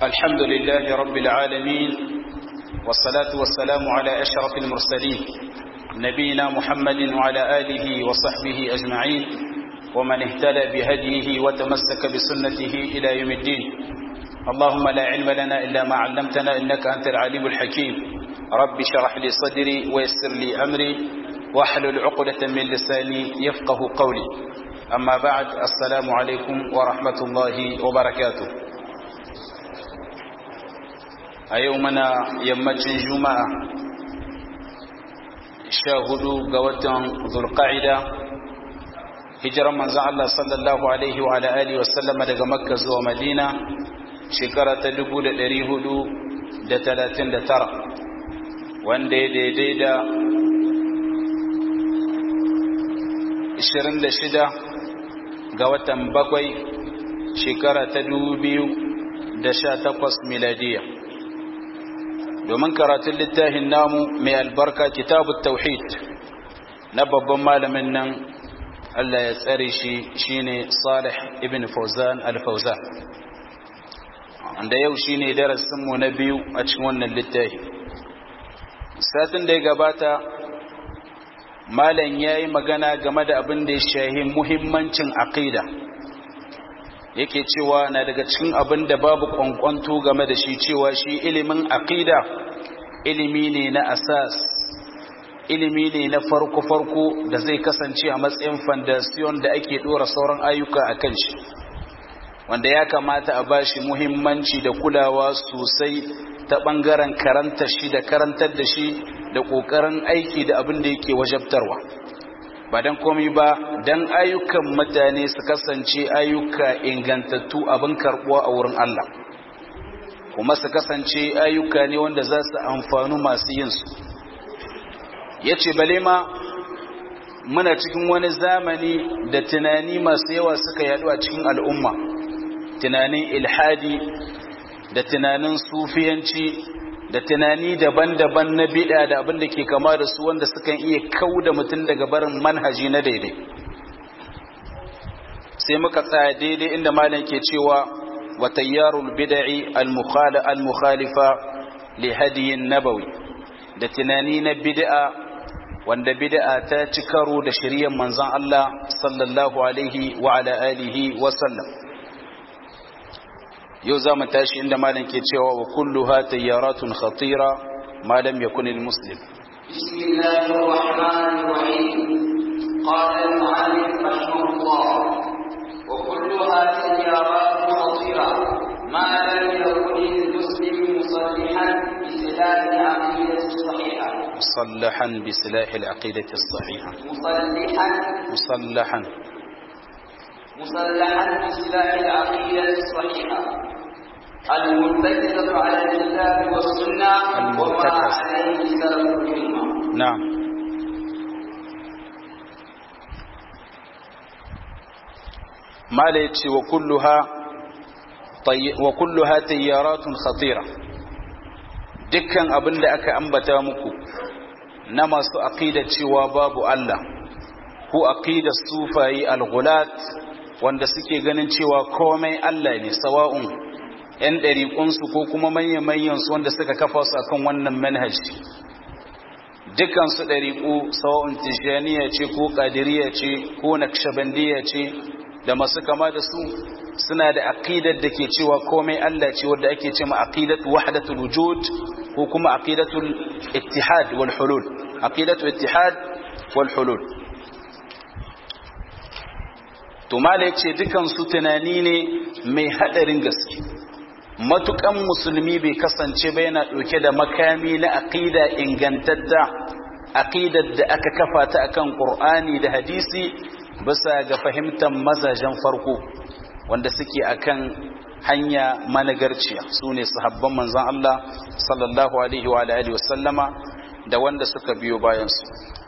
الحمد لله رب العالمين والصلاة والسلام على أشرف المرسلين نبينا محمد وعلى آله وصحبه أجمعين ومن اهتدى بهديه وتمسك بسنته إلى يوم الدين اللهم لا علم لنا إلا ما علمتنا إنك أنت العليم الحكيم رب شرح لي صدري ويسر لي أمري واحلل عقدة من لساني يفقه قولي أما بعد السلام عليكم ورحمة الله وبركاته أيومنا يمتن جمعة شاهدوا قوة ذو القاعدة hijirar manzan Allah sallallahu Alaihi wa alihi wasallama daga makka zuwa madina shekara ta 439 wanda ya daidai da 26 ga watan bakwai shekara ta 2018 miladiya domin karatun littafin namu mai albarka kitabu tauhid na babban malamin nan Allah ya tsare shi shine Salih ibn Fawzan al-Fawzan wanda yau shine darasin mu na biyu a cikin wannan littafi satin da ya gabata malam yayi magana game da abin da ya shahi muhimmancin aqida yake cewa na daga cikin abin da babu kwankwanto game da shi cewa shi ilimin aqida ilimi ne na asas ilimi ne na farko-farko da zai kasance a matsayin fandasiyon da ake dora sauran ayyuka a kan shi wanda ya kamata a bashi muhimmanci da kulawa sosai ta ɓangaren karanta shi da karantar da shi da ƙoƙarin aiki da abin da yake wajabtarwa ba don komi ba don ayyukan mutane su kasance ayyuka ingantattu abin karɓuwa a wurin Allah kuma su kasance ayyuka ne wanda za su amfanu masu yinsu ya ce bale ma muna cikin wani zamani da tunani masu yawa suka yadu a cikin al'umma tunanin ilhadi da tunanin sufiyanci da tunani daban-daban na bid'a da abin da ke kama da su wanda sukan iya kau da mutum daga barin manhaji na daidai sai muka tsaya daidai inda malam ke cewa wa tayyarul bid'i al-mukhalifa li hadiyin nabawi da tunani na bid'a wanda bid'a ta ci karo da shiriyar manzon Allah sallallahu alaihi wa ala alihi wa sallam yau za mu tashi inda malam ke cewa wa kulluha tayyaratun khatira ma lam yakun al muslim بسم الله الرحمن الرحيم قال المؤلف رحمه الله وكلها تيارات خطيرة ما لم يكن المسلم مصلحا بسلاح العقيدة الصحيحة مصلحا بسلاح العقيدة الصحيحة مصلحا مصلحا مصلحا بسلاح العقيدة الصحيحة المرتكزة على الكتاب والسنة وما المرتكز. عليه سلف الأمة نعم ما ليتي وكلها طي وكلها تيارات خطيرة dukkan abin da aka ambata muku na masu aqidar cewa babu Allah ko aqidar sufayi al-ghulat wanda suke ganin cewa komai Allah ne sawa'un yan ɗariƙunsu ko kuma manyan su wanda suka kafa su akan wannan manhaji dukansu ɗariƙu sawa'un tijjaniya ce ko ƙadiriya ce ko nakshabandiya ce da masu kama da su suna da aqidar da ke cewa komai Allah ce wadda ake ce ma aqidatu wahdatul wujud ko kuma aqidatul ittihad wal hulul aqidatul ittihad wal hulul to mala yace dukan su tunani ne mai hadarin gaske matukan musulmi bai kasance ba yana dauke da makami na aqida ingantatta aqidar da aka kafa ta akan qur'ani da hadisi bisa ga fahimtar mazajen farko wanda suke akan hanya managarciya su ne sahabban manzan Allah sallallahu alaihi wa alihi wasallama da wanda suka biyo bayansu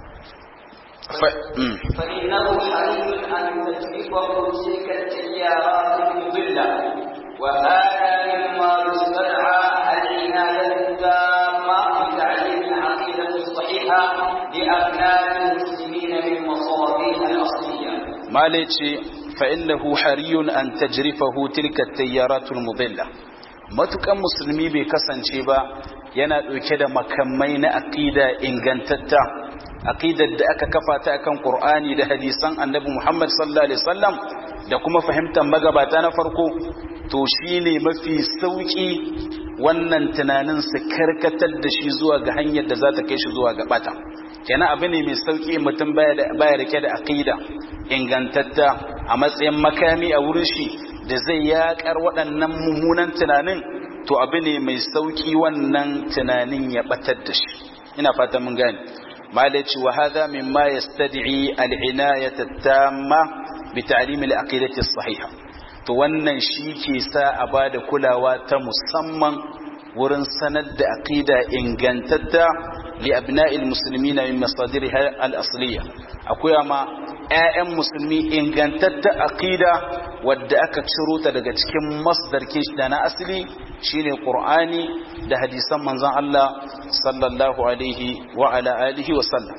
فإنه حري أن تجربه تلك التيارات المضلة وهذا مما يستدعى العناية التامة بتعليم العقيدة الصحيحة لأبناء المسلمين من مصابيح الأصلية malice فإنه حري أن تجرفه تلك التيارات المضلة matukan musulmi bai kasance ba yana ɗauke da makamai na aqida ingantatta aqidar da aka kafa ta akan Qur'ani da hadisan Annabi Muhammad sallallahu alaihi wasallam da kuma fahimtar magabata na farko to shine mafi sauki wannan tunanin su karkatar da shi zuwa ga hanyar da za ta kai shi zuwa ga bata kenan abu ne mai sauki mutum baya da baya rike da aqida ingantatta a matsayin makami a wurin shi da zai yakar waɗannan mummunan tunanin to abu ne mai sauki wannan tunanin ya batar da shi ina fata mun gane malaci wa hadha mimma yastad'i al-inayat at-tamma bi ta'lim al-aqidati as-sahiha to wannan shi ke sa a bada kulawa ta musamman wurin sanar da aqida ingantatta li abna'il muslimina min masadiriha al-asliya akwai ma ƴaƴan musulmi ingantatta aqida wadda aka ciro ta daga cikin masdar kish da na asali shine qur'ani da hadisan manzon Allah sallallahu alaihi wa ala alihi wa sallam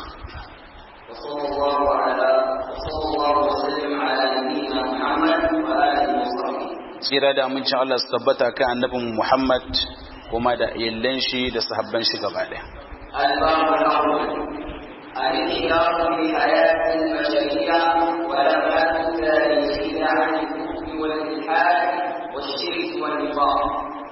وصلى الله على وصلى الله وسلم على نبينا محمد وآله وصحبه tsira da amincin Allah su tabbata kan annabin Muhammad kuma da yallan shi da sahabban shi gaba daya الباب الأول الانحراف في حياة البشرية ولمات التاريخية عن الكفر والإلحاد والشرك والنفاق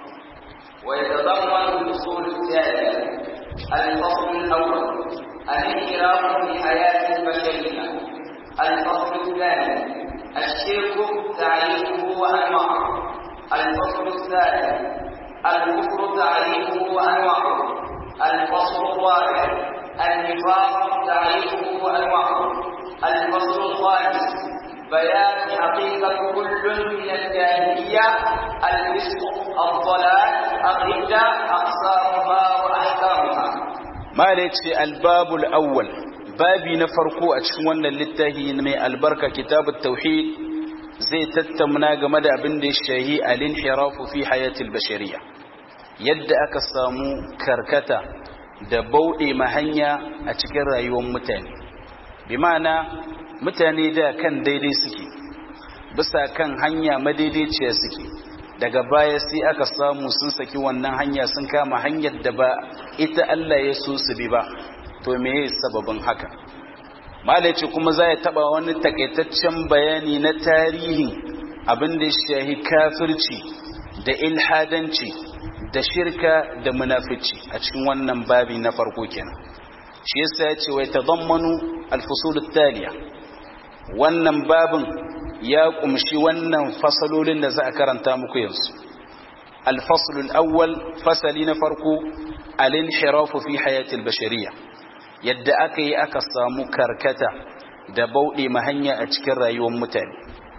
ويتضمن الفصول التالية الفصل الأول الانحراف في حياة البشرية الفصل الثاني الشرك تعريفه وأنواعه الفصل الثالث الكفر تعريفه وأنواعه الفصل الرابع النفاق تعريفه وأنواعه الفصل الخامس بيان حقيقة كل من الجاهلية الفسق الضلال الردة أقسامها وأحكامها malaci albabul awwal babi na farko a cikin wannan littafi mai albarka kitabut tauhid zai tattauna game da abin da ya shahi al-inhirafu fi hayatil bashariya yadda aka samu karkata da bauɗe mahanya a cikin rayuwar mutane bi ma'ana mutane da kan daidai suke bisa kan hanya madaidaiciya suke daga baya sai aka samu sun saki wannan hanya sun kama hanyar da ba ita Allah ya so su bi ba to me ya sababin haka malaci kuma za ya taba wani takaitaccen bayani na tarihin abin da shahi kafirci da ilhadanci da shirka da munafici a cikin wannan babi na farko kenan shi yasa ya ce wai tadammanu al-fusul taliya wannan babin ya kumshi wannan fasalolin da za a karanta muku yanzu الفصل الأول فصل نفرق الانحراف في حياة البشرية يد أكي أكسام كركتا دبوء مهنيا أتكر يوم متاني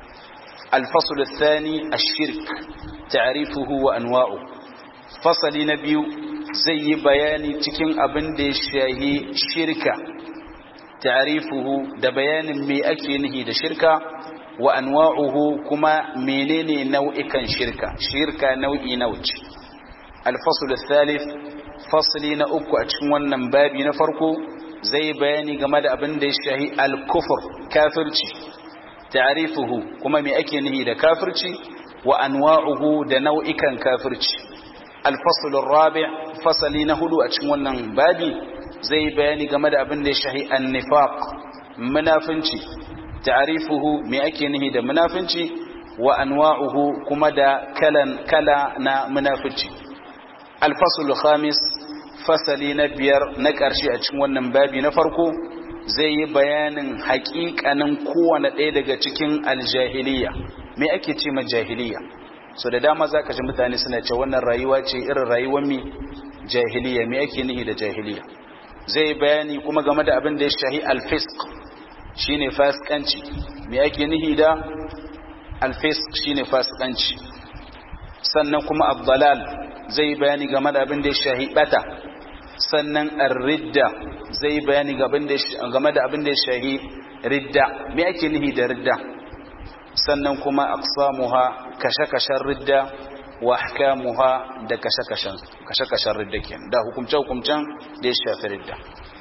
الفصل الثاني الشرك تعريفه وأنواعه فصل نبي زي بياني تكين أبن دي الشاهي شركة تعريفه دبيان مي أكينه دا شركة wa anwa'uhu kuma menene nau'ikan shirka shirka nau'i nauci al-fasl al-thalith fasli na uku a cikin wannan babi na farko zai bayani game da abin da ya shahi al-kufr kafirci ta'rifuhu kuma me ake nihi da kafirci wa anwa'uhu da nau'ikan kafirci al-fasl ar-rabi' fasali na hudu a cikin wannan babi zai bayani game da abin da ya shahi an-nifaq munafinci ta'rifuhu me ake nihi da munafinci wa anwa'uhu kuma da kalan kala na munafici al-fasl khamis fasali na biyar na ƙarshe a cikin wannan babi na farko zai yi bayanin haƙiƙanin kowane ɗaya daga cikin aljahiliya me ake ce ma jahiliya so da dama za ka ji mutane suna ce wannan rayuwa ce irin rayuwar mi jahiliya me ake nihi da jahiliya zai bayani kuma game da abin da ya shahi al-fisq shine fasikanci me ake nihi da alfisk shine fasikanci sannan kuma abdalal zai bayani game da abin da ya shahi bata sannan ar-ridda zai bayani game da abin da ya shahi ridda me ake nihi da ridda sannan kuma aqsamuha kashe-kashen ridda wa ahkamuha da kashe-kashen kashe-kashen ridda kenan da hukumce-hukumcen da ya shafi ridda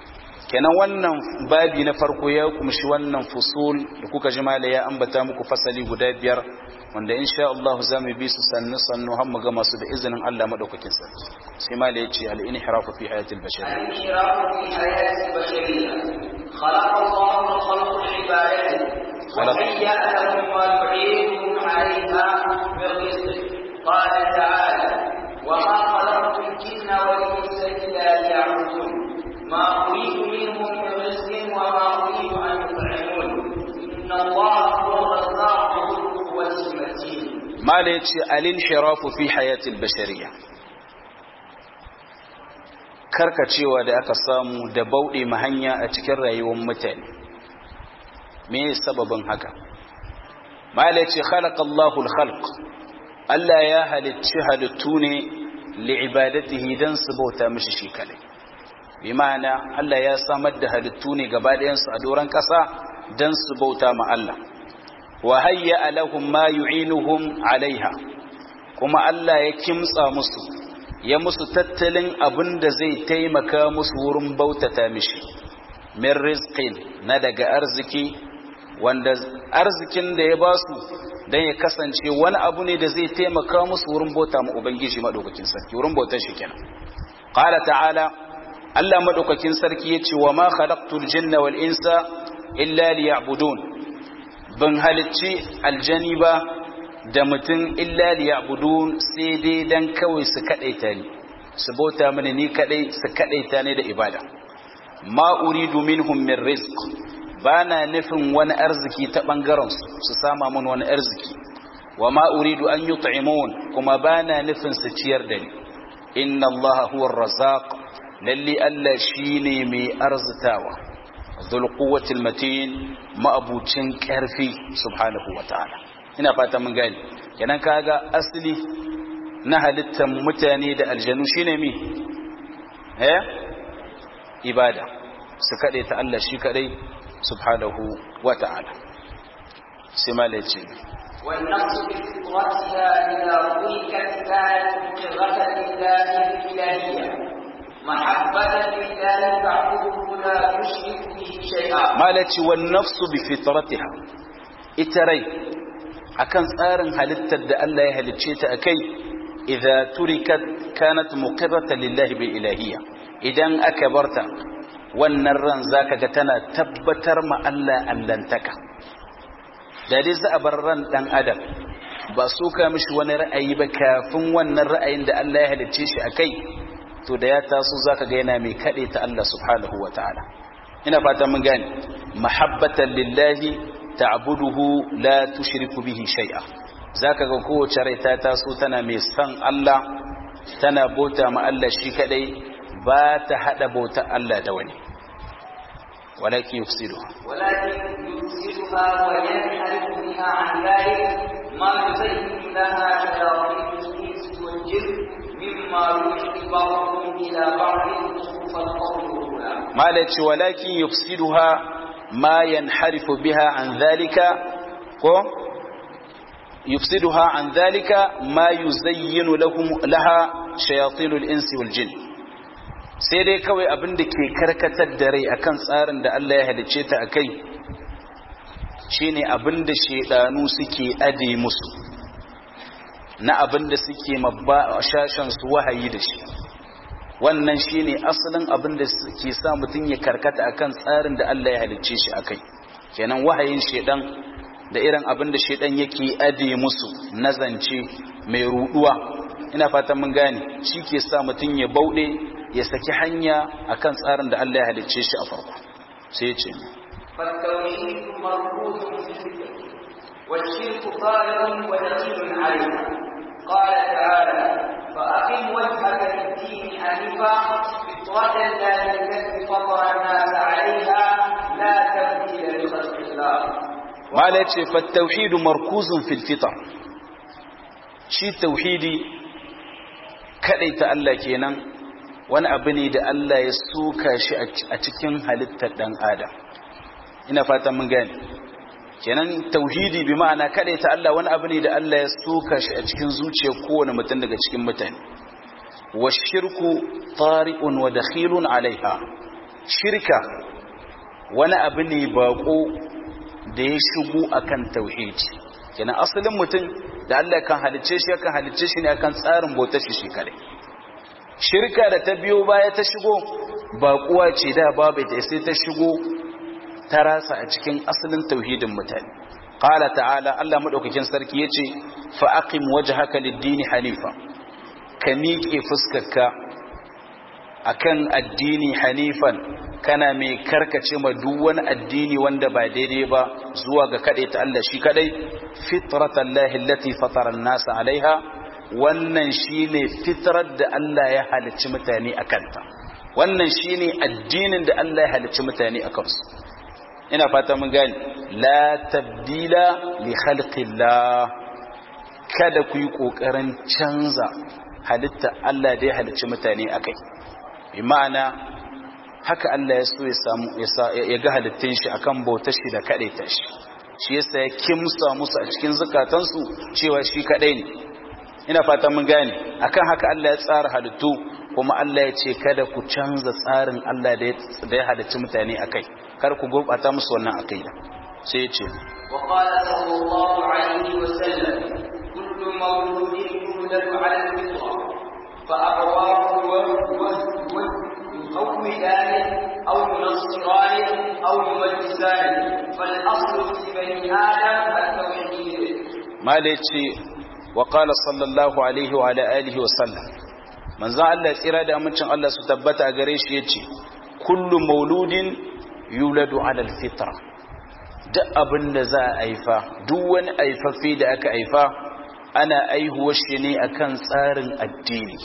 kenan wannan babi na farko ya kumshi wannan fusul da kuka ji mala ya ambata muku fasali guda biyar wanda insha Allah za mu bi su sannu sannu har mu gama su da izinin Allah madaukakin sarki sai mala ya ce al inhirafu fi hayatil bashar الانحراف في حياة البشرية خلق الله الخلق لعبادته وهيأ لهم ما يعينهم عليها من رزق قال تعالى وما خلقت الجن والإنس إلا ليعبدون ما أريد منهم من رزق وما أريد أن يطعمون إن الله هو الرزاق ذو القوة المتين mala ya ce al inhirafu fi hayatil bashariya karkacewa da aka samu da bauɗe mahanya a cikin rayuwar mutane me sababin haka mala ce khalaqallahu al-khalq Allah ya halicci halittu ne li'ibadatihi dan su bauta mishi shi kadai bi ma'ana Allah ya samar da halittu ne gaba ɗayan su a doran ƙasa dan su bauta ma Allah wa hayya lahum ma yu'inuhum alaiha kuma Allah ya kimtsa musu ya musu tattalin abin da zai taimaka musu wurin bautata mishi min rizqin na daga arziki wanda arzikin da ya ba su don ya kasance wani abu ne da zai taimaka musu wurin bauta ma ubangiji madaukakin sarki wurin bautar shi kenan qala ta'ala Allah madaukakin sarki yace wa ma khalaqtul jinna wal insa illa liya'budun ban halicci aljani ba da mutum illa liya'budun sai dai dan kawai su kadaita ni su bauta mini ni kadai su kadaita ni da ibada ma uridu minhum min rizq bana nufin wani arziki ta bangaren su su sama mun wani arziki wa ma uridu an yut'imun kuma bana nufin su ciyar da ni inna allaha huwa ar-razzaq lalli allah shine mai arzitawa dhul quwwati al-matin ma'abucin karfi subhanahu wa ta'ala ina fata mun gani kenan kaga asali na halittar mutane da aljanu shine mi eh ibada su kade ta Allah shi kadai subhanahu wa ta'ala sai malai ce والنفس بفطرتها إذا ضيقت كانت مقرة لله الإلهية محبة لله تعبده لا تشرك به شيئا malai ce wan nafsu bi fitratiha ita rai akan tsarin halittar da Allah ya halicce ta akai idza turikat kanat muqirratan lillahi bil ilahiyya idan aka barta wannan ran zaka ga tana tabbatar ma Allah allantaka da dai za a bar ran dan adam ba su ka mishi wani ra'ayi ba kafin wannan ra'ayin da Allah ya halicce shi akai to da ya taso zaka ga yana mai kade ta Allah subhanahu wataala ina fata mun gane mahabbatan lillahi ta'buduhu la tushriku bihi shay'a zaka ga kowace rai ta taso tana mai san Allah tana bauta ma Allah shi kadai ba ta hada bauta Allah da wani walakin yufsiduha ولكن يفسدها وينحرف بها عن ذلك ما يزين لها شياطين الانس والجن مما يوحي بعضهم الى بعض زخرف القول غرورا malaci walakin yufsiduha ma yanharifu biha an dhalika ko yufsiduha an dhalika ma yuzayyinu lahum laha shayatinul insi wal jin sai dai kawai abin da ke karkatar da rai akan tsarin da Allah ya halicce ta akai shine abin da shedanu suke ade musu na abin da suke mabba shashan su wahayi da shi wannan shine asalin abin da ke sa mutum ya karkata akan tsarin da Allah ya halicce shi akai kenan wahayin shedan da irin abin da shedan yake ade musu na zance mai ruduwa ina fatan mun gane shi ke sa mutum ya bauɗe ya saki hanya akan tsarin da Allah ya halicce shi a farko sai ya ce فالتوحيد مربوط في الفكر والشرك ظاهر ودخيل عليه قال تعالى فأقم وجهك للدين حنيفا فطرة الله التي فطر الناس عليها لا تبديل لخلق الله mala ce fattauhidu markuzun fil fitar shi tauhidi ta Allah kenan wani abu ne da Allah ya suka shi a cikin halittar dan adam ina fatan mun gane kenan tauhidi bi ma'ana ta Allah wani abu ne da Allah ya suka shi a cikin zuciyar kowane mutum daga cikin mutane wa shirku tari'un wa dakhilun alaiha shirka wani abu ne bako da ya shigo akan tauhidi kenan asalin mutum da Allah kan halicce shi kan halicce shi ne akan tsarin bautar shi shi kare shirka da ta biyo baya ta shigo baƙuwa ce da babu ita sai ta shigo ta rasa a cikin asalin tauhidin mutane qala ta'ala Allah madaukakin sarki yace fa aqim wajhaka lid-din hanifa ka miƙe fuskarka akan addini hanifan kana mai karkace ma duk wani addini wanda ba daidai ba zuwa ga kadai ta Allah shi kadai fitratallahi allati fatara an-nasa alaiha wannan shine fitrar da Allah ya halicci mutane akan ta wannan shine addinin da Allah ya halicci mutane akan su ina fata mun gane la tabdila li khalqillah kada ku yi kokarin canza halitta Allah da ya halicci mutane akai bi ma'ana haka Allah ya so ya samu ya ga halittun shi akan bautar shi da kadai ta shi shi yasa ya kimsa musu a cikin zukatansu cewa shi kadai ne ina fata mun gane akan haka Allah ya tsara halittu kuma Allah ya ce kada ku canza tsarin Allah da ya halicci mutane akai kar ku gurbata musu wannan aqida sai ya ce wa qala sallallahu alaihi wa sallam kullu mawludin yuladu ala al-fitra fa abawahu wa يقومدان أو ينصران أو يمجسان فالأصل في بني آدم التوحيد ما ليتي وقال صلى الله عليه وعلى آله وسلم من ذا الله tsira da amincin Allah su tabbata a gare shi yace kullu mauludin yuladu ala alfitra duk abin da za a aifa duk wani aifaffe da aka aifa ana aihuwar shi ne akan tsarin addini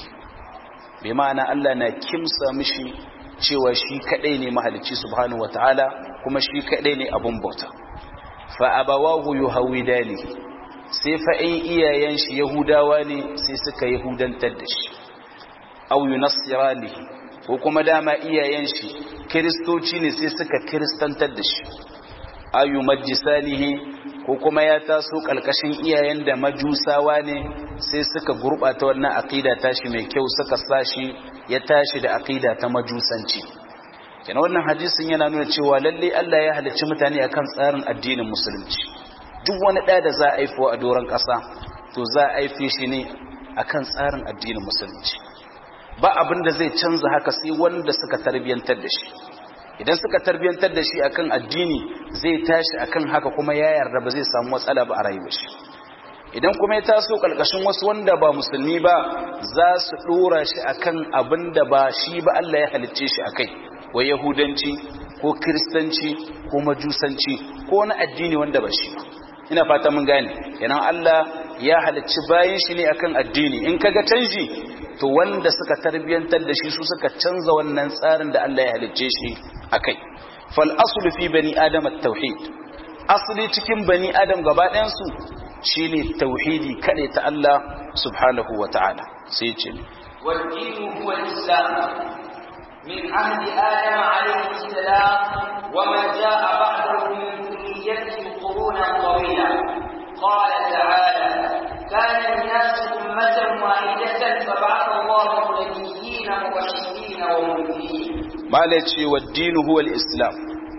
bi ma'ana Allah na kimsa mishi cewa shi kadai ne mahalicci subhanahu wataala kuma shi kadai ne abun bauta fa abawahu yuhawidani sai fa in iyayen shi yahudawa ne sai suka yahudantar da shi aw yunassirani ko kuma dama iyayen shi kristoci ne sai suka kristantar da shi ayu majisanihi ko kuma ya taso kalkashin iyayen da majusawa ne sai suka gurbata wannan aqida tashi mai kyau suka sashi ya tashi da aqida ta majusanci kenan wannan hadisin yana nuna cewa lalle Allah ya halicci mutane akan tsarin addinin musulunci duk wani ɗa da za a haifo a doron ƙasa to za a haife shi ne akan tsarin addinin musulunci ba abin da zai canza haka sai wanda suka tarbiyantar da shi idan suka tarbiyantar da shi akan addini zai tashi akan haka kuma ya yarda ba zai samu matsala ba a rayuwar shi idan kuma ya taso kalkashin wasu wanda ba musulmi ba za su dora shi akan abin da ba shi ba Allah ya halicce shi akai ko yahudanci ko kristanci ko majusanci ko wani addini wanda ba shi ina fata mun gane kenan Allah ya halicci bayin shi ne akan addini in kaga canji to wanda suka tarbiyantar da shi su suka canza wannan tsarin da Allah ya halicce shi akai fal aslu fi bani adam at-tauhid asli cikin bani adam gaba ɗayan su shine tauhidi kade ta Allah subhanahu wata'ala sai ya ce والدين هو الإسلام من عهد آدم عليه السلام ومن جاء بعده من ذريته قرونا طويلة قال تعالى كان الناس أمة واحدة فبعث الله النبيين مبشرين ومنذرين malaci wa dinu huwa al-islam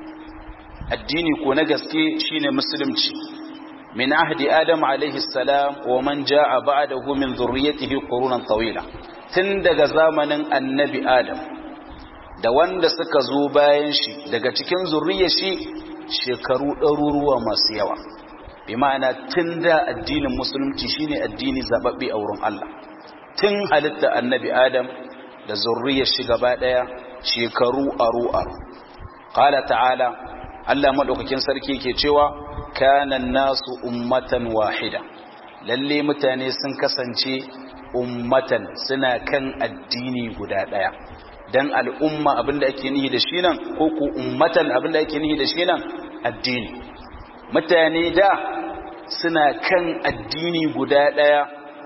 addini ko na gaske shine musulunci min ahdi adam alayhi salam wa man jaa ba'dahu min dhurriyyatihi qurunan tawila tun daga zamanin annabi adam da wanda suka zo bayan shi daga cikin zurriyar shi shekaru ɗaruruwa masu yawa bi ma'ana tun da addinin musulunci shine addini zababbe a wurin Allah tun halitta annabi adam da zurriyar shi gaba ɗaya shekaru aru aru qala ta'ala Allah madaukakin sarki ke cewa kana nasu ummatan wahida lalle mutane sun kasance ummatan suna kan addini guda daya dan al'umma abinda ake nihi da shi nan ko ku ummatan abinda ake nihi da shi nan addini mutane da suna kan addini guda daya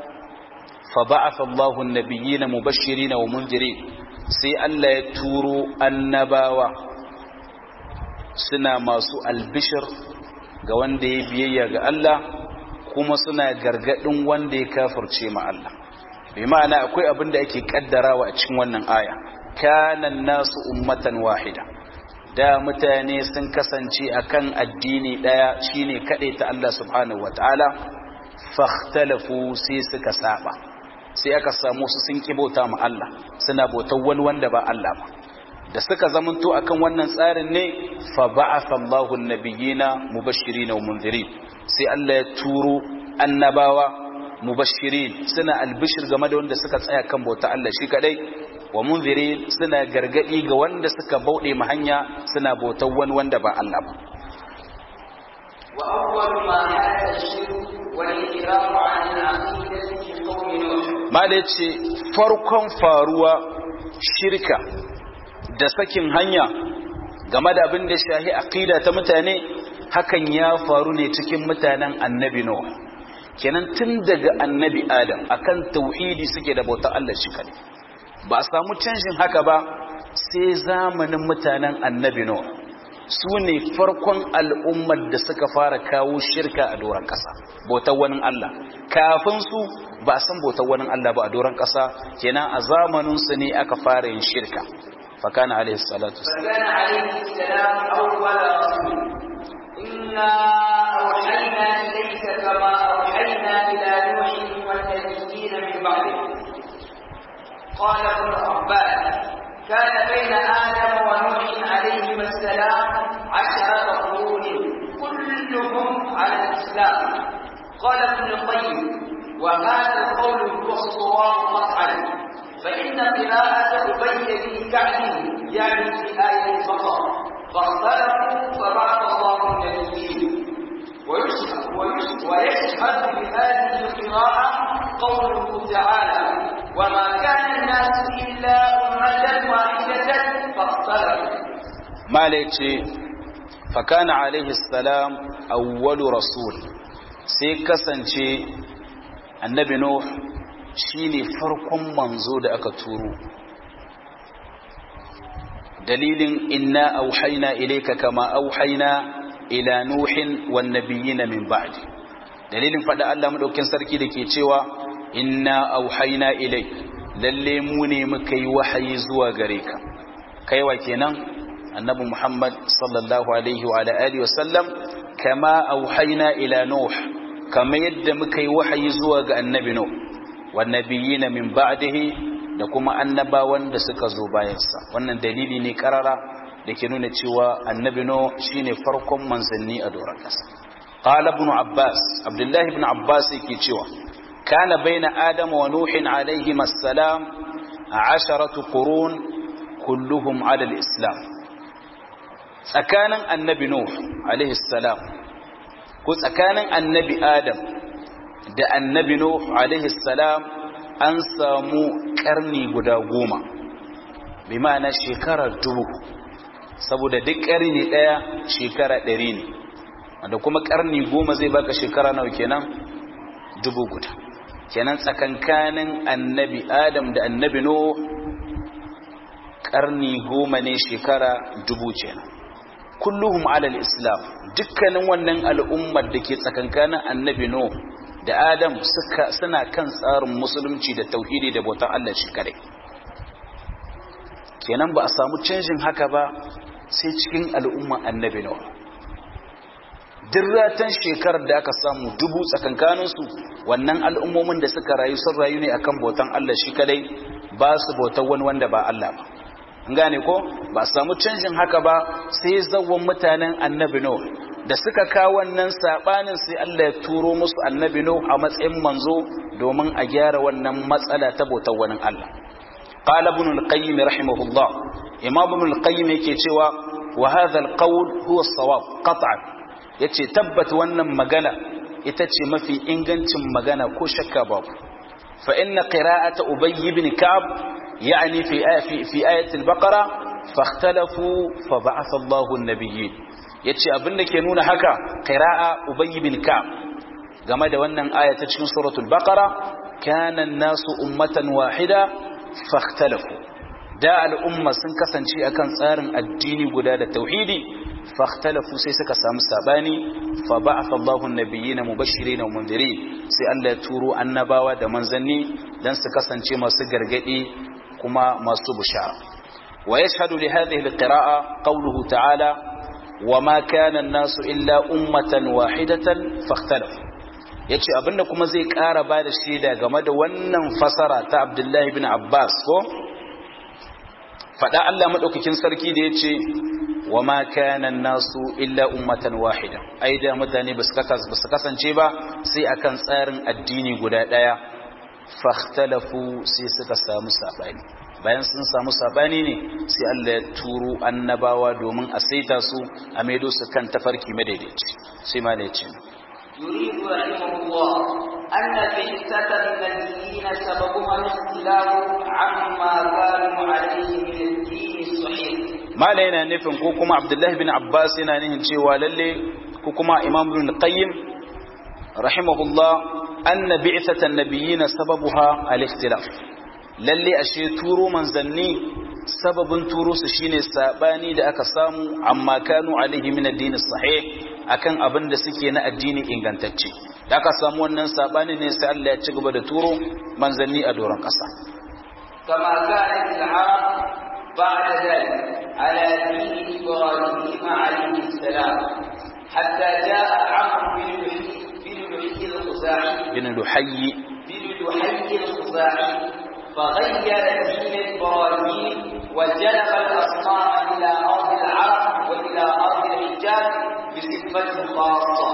fa ba'atha Allahu an-nabiyyina mubashirin wa munzirin sai Allah ya turo annabawa suna masu albishir ga wanda ya biyayya ga Allah kuma suna gargadin wanda ya kafirce ma Allah bi ma'ana akwai abin da ake kaddarawa a cikin wannan aya kana nasu ummatan wahida da mutane sun kasance akan addini daya shine kade ta Allah subhanahu wataala fakhtalafu sai suka saba sai aka samu su sun kibota ma Allah suna bautar wani wanda ba Allah ba da suka zamanto akan wannan tsarin ne fa ba'atha Allahu an-nabiyina mubashirin wa munzirin sai Allah ya turo annabawa mubashirin suna albishir game da wanda suka tsaya kan bauta Allah shi kadai wa munzirin suna gargadi ga wanda suka bauɗe ma hanya suna bautar wani wanda ba Allah ba wa awwal ma hadha ash-shirk wal ikram 'an al-aqidati fi qawmi nuh ma da yace farkon faruwa shirka da sakin hanya game da abin da shahi aqida ta mutane hakan ya faru ne cikin mutanen annabi Nuh kenan tun daga annabi Adam akan tauhidi suke da bautar Allah shi kadai ba a samu canjin haka ba sai zamanin mutanen annabi Nuh su ne farkon al'ummar da suka fara kawo shirka a doron ƙasa bautar wani Allah kafin su ba a san bautar wani Allah ba a doron ƙasa kenan a zamaninsu ne aka fara yin shirka فكان عليه الصلاة والسلام فكان عليه السلام أول رسول إنا أوحينا إليك كما أوحينا إلى نوح والنبيين من بعده قال ابن عباس كان بين آدم ونوح عليهما السلام عشرة قرون كلهم على الإسلام قال ابن القيم وهذا القول هو الصواب قطعا فإن قراءة أبي بن كعب يعني في آية البقرة فاختلفوا فبعث الله النبيين ويشهد, ويشهد, ويشهد بهذه القراءة قوله تعالى وما كان الناس إلا أمة واحدة فاختلفوا ما ليتي فكان عليه السلام أول رسول سيكسنشي النبي نوح shine farkon manzo da aka turo dalilin inna auhaina ilayka kama auhaina ila nuhin wan nabiyina min ba'di dalilin fada Allah madaukin sarki dake cewa inna auhaina ilayk lalle mu ne muka yi wahayi zuwa gare ka kaiwa kenan annabi Muhammad sallallahu alaihi wa ala alihi wasallam kama auhaina ila nuh kama yadda muka yi wahayi zuwa ga annabi nuh wannabiyina min ba'dihi da kuma annabawan da suka zo bayansa wannan dalili ne karara da ke nuna cewa annabi no shine farkon manzanni a doron kasa qala ibn abbas abdullahi ibn abbas yake cewa kana baina adam wa nuhin alayhi assalam asharatu qurun kulluhum ala al-islam tsakanin annabi nuh alayhi salam ko tsakanin annabi adam da annabi Nuh alaihi salam an samu karni guda goma bi ma'ana shekara dubu saboda duk karni daya shekara ɗari ne wanda kuma karni goma zai baka shekara nawa kenan dubu guda kenan tsakankanin annabi adam da annabi Nuh karni goma ne shekara dubu kenan kulluhum alal islam dukkanin wannan al'ummar da ke tsakankanin annabi Nuh da Adam suka suna kan tsarin musulunci da tauhidi da bautan Allah shi kare kenan ba a samu canjin haka ba sai cikin al'umma annabi Nuh dirratan shekarar da aka samu dubu tsakankaninsu wannan al'ummomin da suka rayu sun rayu ne akan bautan Allah shi kadai ba su bautan wani wanda ba Allah ba an gane ko ba samu canjin haka ba sai zawon mutanen annabi Nuh da suka kawo wannan sabanin sai Allah ya turo musu annabi Nuh a matsayin manzo domin a gyara wannan matsala ta bautar wani Allah qala ibn al-qayyim rahimahullah imam ibn al-qayyim yake cewa wa hadha al-qawl huwa as-sawab qat'an yace tabbat wannan magana ita ce mafi ingancin magana ko shakka babu fa inna qira'ata ubay ibn ka'b يعني في آية في, في آية البقرة فاختلفوا فبعث الله النبيين yace abin da ke nuna haka qira'a ubay bin ka'b game da wannan aya ta cikin suratul baqara kana an-nasu ummatan wahida fakhtalafu da al'umma sun kasance akan tsarin addini guda da tauhidi fakhtalafu sai suka samu sabani fa ba'atha Allahu an-nabiyina mubashirin wa mundirin sai Allah ya turo annabawa da manzanni dan su kasance masu gargadi kuma masu bushara ويشهد لهذه القراءة قوله تعالى وما كان الناس إلا أمة واحدة فاختلفوا yace abinda kuma zai ƙara ba da shaida game da wannan fasara ta Abdullahi bin Abbas ko faɗa Allah maɗaukakin sarki da yace wa ma kana nasu illa ummatan wahida ai da mutane ba su kasance ba sai akan tsarin addini guda ɗaya fakhtalafu sai suka samu sabani bayan sun samu sabani ne sai Allah ya turo annabawa domin a saita su a maido su kan tafarki madaidaici sai ma ne ce يريد رحمه الله أن بعثة النبيين سببها الاختلاف عما كانوا عليه من الدين الصحيح ما لنا نفهم كوكما عبد الله بن عباس هنا نهن شيء للي كوكما إمام ابن القيم رحمه الله أن بعثة النبيين سببها الاختلاف lalle ashe turo manzanni sababin turo su shine sabani da aka samu amma kanu alaihi min addini sahih akan abin da suke na addini ingantacce da aka samu wannan sabani ne sai Allah ya ci gaba da turo manzanni a doron kasa كما كانت العرب بعد ذلك على دين إبراهيم عليه السلام حتى جاء عمرو بن لحي بن لحي الخزاعي bin luhayyi بن لحي الخزاعي فغير دين إبراهيم وجلب الأصنام إلى أرض العرب وإلى أرض الحجاز بصفة خاصة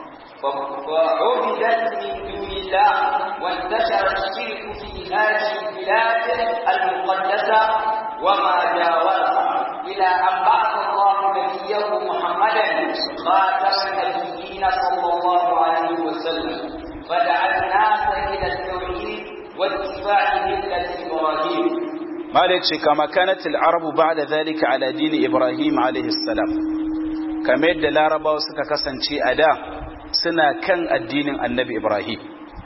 فعبدت من دون الله وانتشر الشرك في هذه البلاد المقدسة وما جاورها إلى أن بعث الله نبيه محمدا خاتم النبيين صلى الله عليه وسلم فدعا الناس إلى التوحيد واتباع ملة إبراهيم مالك كما كانت العرب بعد ذلك على دين إبراهيم عليه السلام كما يدى العرب وسكا كسنشي أدا سنة كان الدين النبي إبراهيم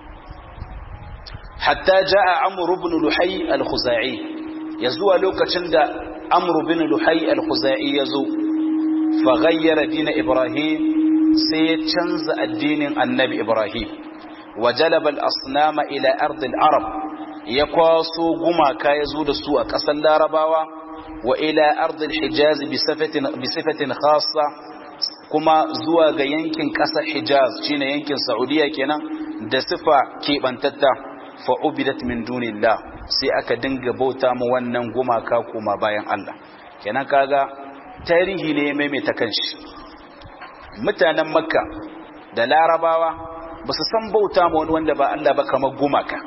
حتى جاء عمرو بن لحي الخزاعي يزوى لوكا تند عمرو بن لحي الخزاعي يزو فغير دين إبراهيم سيتشنز الدين النبي إبراهيم وجلب الأصنام إلى أرض العرب يقاسو غما كايزو دسو أكسل لارباوا وإلى أرض الحجاز بصفة, بصفة خاصة كما زوا ينكن كسا حجاز شين ينكن سعودية كنا دسفة كيبانتتا فعبدت من دون الله sai aka dinga bauta mu wannan gumaka kuma bayan Allah kenan kaga tarihi ne maimaita kanshi mutanen makka da larabawa ba su san bauta ma wani wanda ba Allah ba kamar gumaka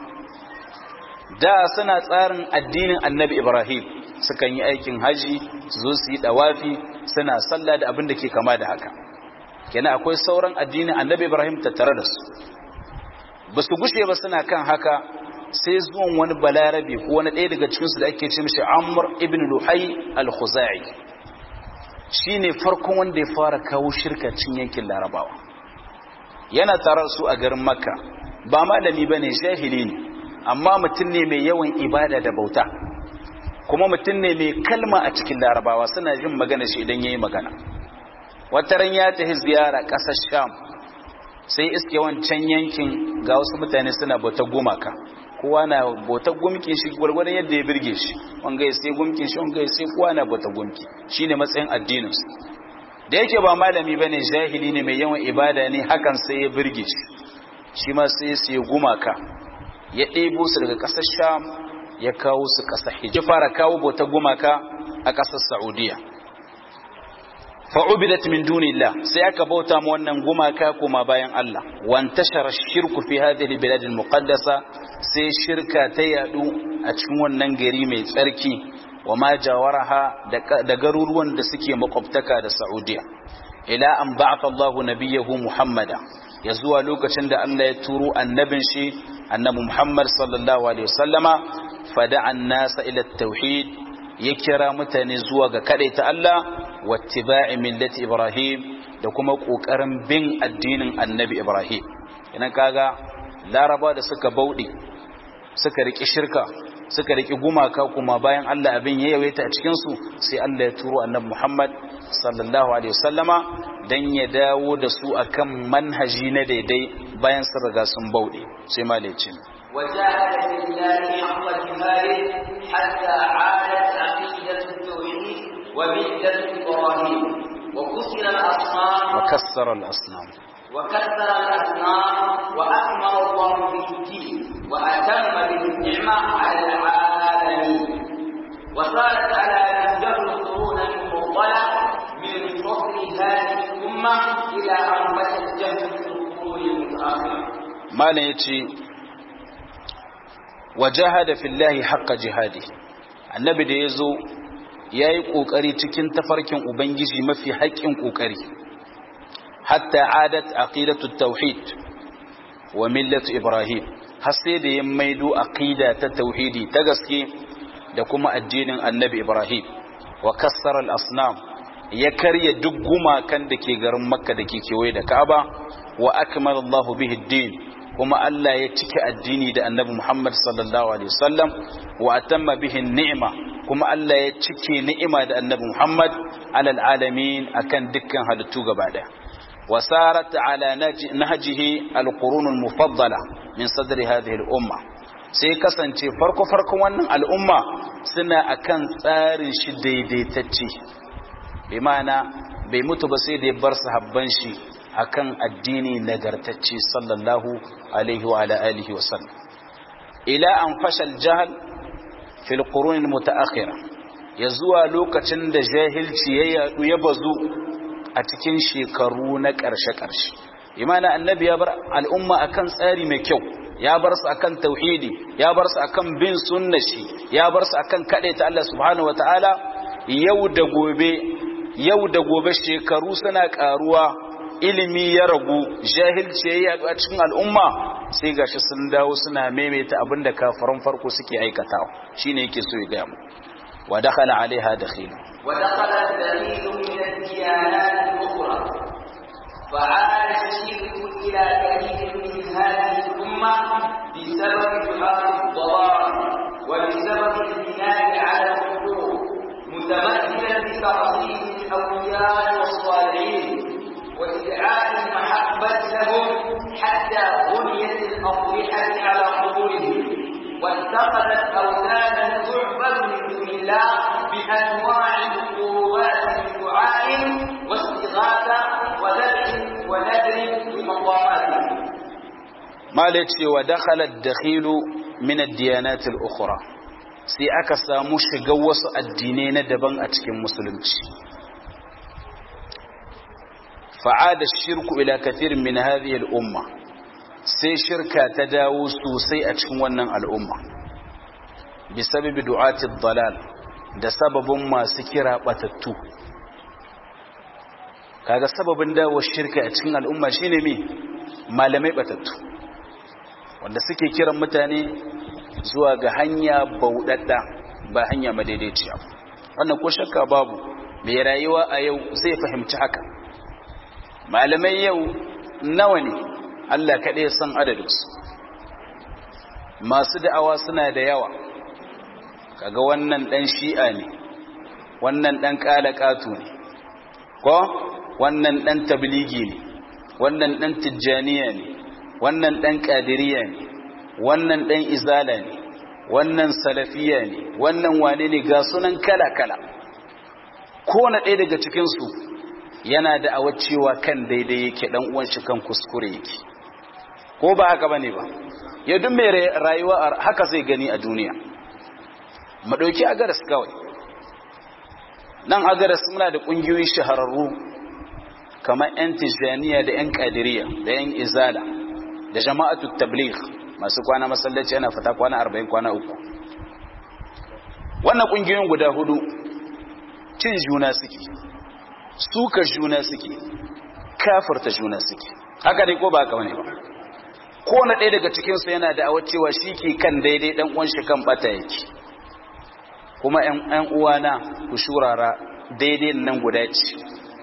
da suna tsarin addinin annabi ibrahim sukan yi aikin haji su zo su yi dawafi suna sallah da abin da ke kama da haka kenan akwai sauran addinin annabi ibrahim tattare da su ba su gushe ba suna kan haka sai zuwan wani balarabe ko wani ɗaya daga cikinsu da ake ce mishi amr ibn luhai al-khuzai shine farkon wanda ya fara kawo shirka cin yankin larabawa yana tarar su a garin makka ba malami ba ne jahili ne amma mutum ne mai yawan ibada da bauta kuma mutum ne mai kalma a cikin larabawa suna jin magana shi idan ya yi magana wataran ya tafi ziyara ƙasar sham sai iske wancan yankin ga wasu mutane suna bautar gumaka kowa na bautar gumkin shi gwargwadon yadda ya birge shi wanga ya sai gumkin shi wanga ya sai kowa na bautar gumki shine matsayin addininsu da yake ba malami bane jahili ne mai yawan ibada ne hakan sai ya birge shi shi ma sai sai gumaka ya ɗebo su daga ƙasar sham ya kawo su ƙasar hijji fara kawo bautar gumaka a ƙasar saudiya fa'ubidat min dunillah sai aka bauta mu wannan gumaka kuma bayan Allah wantashara shirku fi hadhihi albilad almuqaddasa sai shirka ta yadu a cikin wannan gari mai tsarki wa ma jawaraha da garuruwan da suke makwabtaka da Saudiya ila an ba'atha Allah nabiyahu Muhammada ya zuwa lokacin da Allah ya turo annabin shi annabi Muhammad sallallahu alaihi wasallama fada'a an-nasa ila at-tauhid ya kira mutane zuwa ga ta Allah wattiba'i millati Ibrahim da kuma kokarin bin addinin annabi Ibrahim idan kaga laraba da suka bauɗe suka riki shirka suka riki gumaka kuma bayan Allah abin ya yawaita a cikin su sai Allah ya turo annabi Muhammad sallallahu alaihi wasallama dan ya dawo da su akan manhaji na daidai bayan sun riga sun bauɗe sai malicin وجاهد في الله حق جهاده حتى عادت عقيدة التوحيد وملة إبراهيم وكسر الأصنام وكسر الأصنام وكسر الأصنام وأكمل الله به الدين وأتم به النعمة على العالمين وصارت على نهجه القرون المفضلة من فصل هذه الأمة إلى أن بشت جهل القرون المتأخرة ما يتي وجاهد في الله حق جهاده annabi da ya zo ya yi ƙoƙari cikin tafarkin ubangiji mafi haƙƙin ƙoƙari hatta adat aqidatu tauhid wa millatu ibrahim har sai da ya maido aqida ta tauhidi ta gaske da kuma addinin annabi ibrahim wa kassara al-asnam ya karya duk gumakan da ke garin makka da ke kewaye da ka'aba wa akmala Allahu bihi ad-din kuma Allah ya cike addini da annabi Muhammad sallallahu alaihi wasallam wa atamma bihi ni'ma kuma Allah ya cike ni'ima da annabi Muhammad alal alamin akan dukkan halittu gaba daya wasarat ala nahjihi alqurun almufaddala min sadri hadhihi al-umma sai kasance farko farkon wannan al'umma suna akan tsarin shi daidaitacce bi ma'ana bai mutu ba sai da ya bar sahabban shi akan addini nagartacce sallallahu alaihi wa ala alihi wa sallam ila an fashal jahal fil qurun mutaakhira ya zuwa lokacin da jahilci ya yadu ya bazu a cikin shekaru na ƙarshe ƙarshe imana annabi ya bar al'umma akan tsari mai kyau ya bar su akan tauhidi ya bar su akan bin sunnashi ya bar su akan ta Allah subhanahu wataala yau da gobe yau da gobe shekaru suna karuwa ilimi ya ragu jahilci ya yadu a cikin al'umma sai gashi sun dawo suna maimaita abin da kafaran farko suke aikatawa shine yake so ya gaya mu wa dakhala alaiha dakhil wa dakhala dalil min ad-diyanat al-ukhra فعاد الشرك إلى كثير من هذه الأمة بسبب دعاء الضلال وبسبب البناء على الحقوق متمثلا بتعظيم الأولياء والصالحين وإدعاء المحبة لهم حتى بنيت الأضرحة على قبورهم واتخذت أوثانا تعبد من دون الله بأنواع القربات من دعاء واستغاثة وذبح ونذر بمقاماتهم ما لتي ودخل الدخيل من الديانات الأخرى sai aka samu shiga wasu addinai na daban a cikin musulunci fa'ada shirku ila kathir min hadhihi al-umma sai shirka ta dawo sosai a cikin wannan al'umma bi sababi du'ati dalal da sababin masu kira batattu kaga sababin dawo shirka a cikin al'umma shine me malamai batattu wanda suke kiran mutane zuwa ga hanya bauɗaɗɗa ba hanya madaidaiciya wannan ko shakka babu mai rayuwa a yau zai fahimci haka malamai yau nawa ne Allah kaɗai san adadinsu masu da'awa suna da yawa kaga wannan ɗan shi'a ne wannan ɗan ƙalaƙatu ne ko wannan ɗan tabligi ne wannan ɗan tijjaniya ne wannan ɗan ƙadiriya ne wannan ɗan izala ne wannan salafiya ne wannan wane ne ga sunan kala-kala ko na ɗaya daga cikinsu yana da awa cewa kan daidai yake ɗan uwan shi kan kuskure yake ko ba haka ba ne ba ya duk mai rayuwa haka zai gani a duniya mu ɗauki agaras kawai nan agaras muna da ƙungiyoyi shahararru kamar 'yan tijjaniya da 'yan ƙadiriya da 'yan izala da jama'atu tabligh masu kwana masallaci yana fita kwana arba'in kwana uku wannan ƙungiyoyin guda hudu cin juna suke suka juna suke kafirta juna suke haka ne ko ba haka wani ba ko na ɗaya daga cikinsu yana da awar cewa shi ke kan daidai ɗan uwan shi kan bata yake kuma ‘yan uwana ku shurara daidai nan guda ce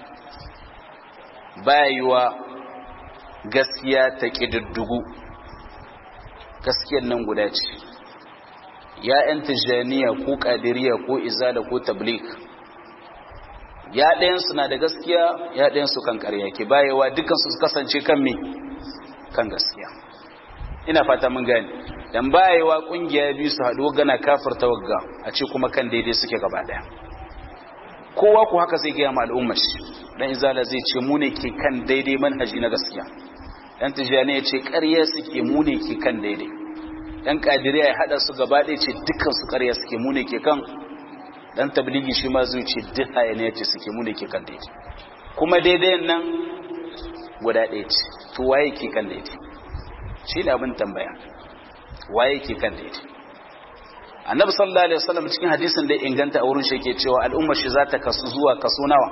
bayuwa gaskiya ta ƙididdugu gaskiyar nan guda ce ya ‘yan tijjaniya ko ƙadiriya ko izala ko tablik ya ɗayansu na da gaskiya ya ɗayansu kan ƙarya ke bayewa dukansu su kasance kan me kan gaskiya ina fata mun gani dan bayewa ƙungiya biyu su haɗu gana kafirta wagga a ce kuma kan daidai suke gaba ɗaya kowa ku haka zai gaya ma al'ummar shi dan izala zai ce mu ne ke kan daidai manhaji na gaskiya dan tijani ya ce ƙarya suke mu ne ke kan daidai dan kadiriya ya hada su gaba ɗaya ce dukkan su ƙarya suke mu ne ke kan dan tabligi shi ma zai ce duk hayaniya ce suke mu ne ke kan daidai kuma daidai nan guda ɗaya ce to waye ke kan daidai shi ne abin tambaya waye ke kan daidai annabi sallallahu alaihi wasallam cikin hadisin da inganta a wurin shi yake cewa al'ummar shi za ta kasu zuwa kaso nawa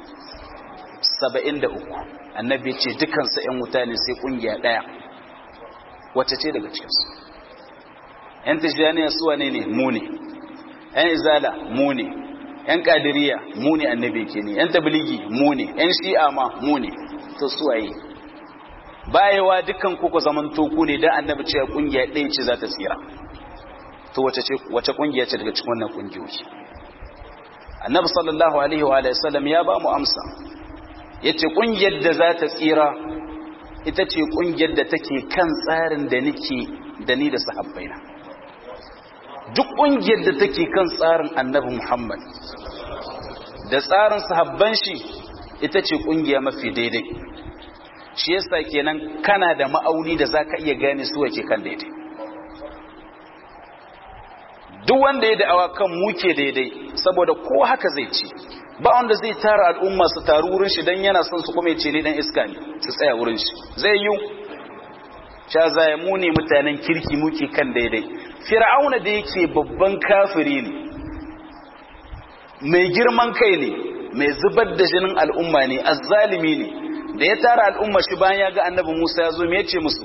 73 annabi ya ce dukkan su ƴan wuta ne sai kungiya daya wacce ce daga cikin su ƴan tijaniya su wane ne mu ne ƴan izala mu ne ƴan kadiriya mu ne annabi ke ne ƴan tabligi mu ne ƴan shi'a ma mu ne to su waye bayewa dukkan ku ku zamanto ku ne dan annabi ce kungiya ɗaya ce za ta tsira to wace ce wace kungiya ce daga cikin wannan kungiyoyi annabi sallallahu alaihi wa alihi wasallam ya ba mu amsa yace kungiyar da za ta tsira ita ce kungiyar da take kan tsarin da nake da ni da sahabbaina duk kungiyar da take kan tsarin annabi Muhammad da tsarin sahabban shi ita ce kungiya mafi daidai shi yasa kenan kana da ma'auni da zaka iya gane su wake kan daidai duk wanda ya da'awa kan muke daidai saboda ko haka zai ce ba wanda zai tara al'umma su taru wurin shi dan yana son su kuma ya ce ni dan iska ne su tsaya wurin shi zai yi sha zaya mu ne mutanen kirki muke kan daidai fir'auna da yake babban kafiri ne mai girman kai ne mai zubar da jinin al'umma ne azzalimi ne da ya tara al'umma shi bayan ya ga annabi Musa ya zo me yace musu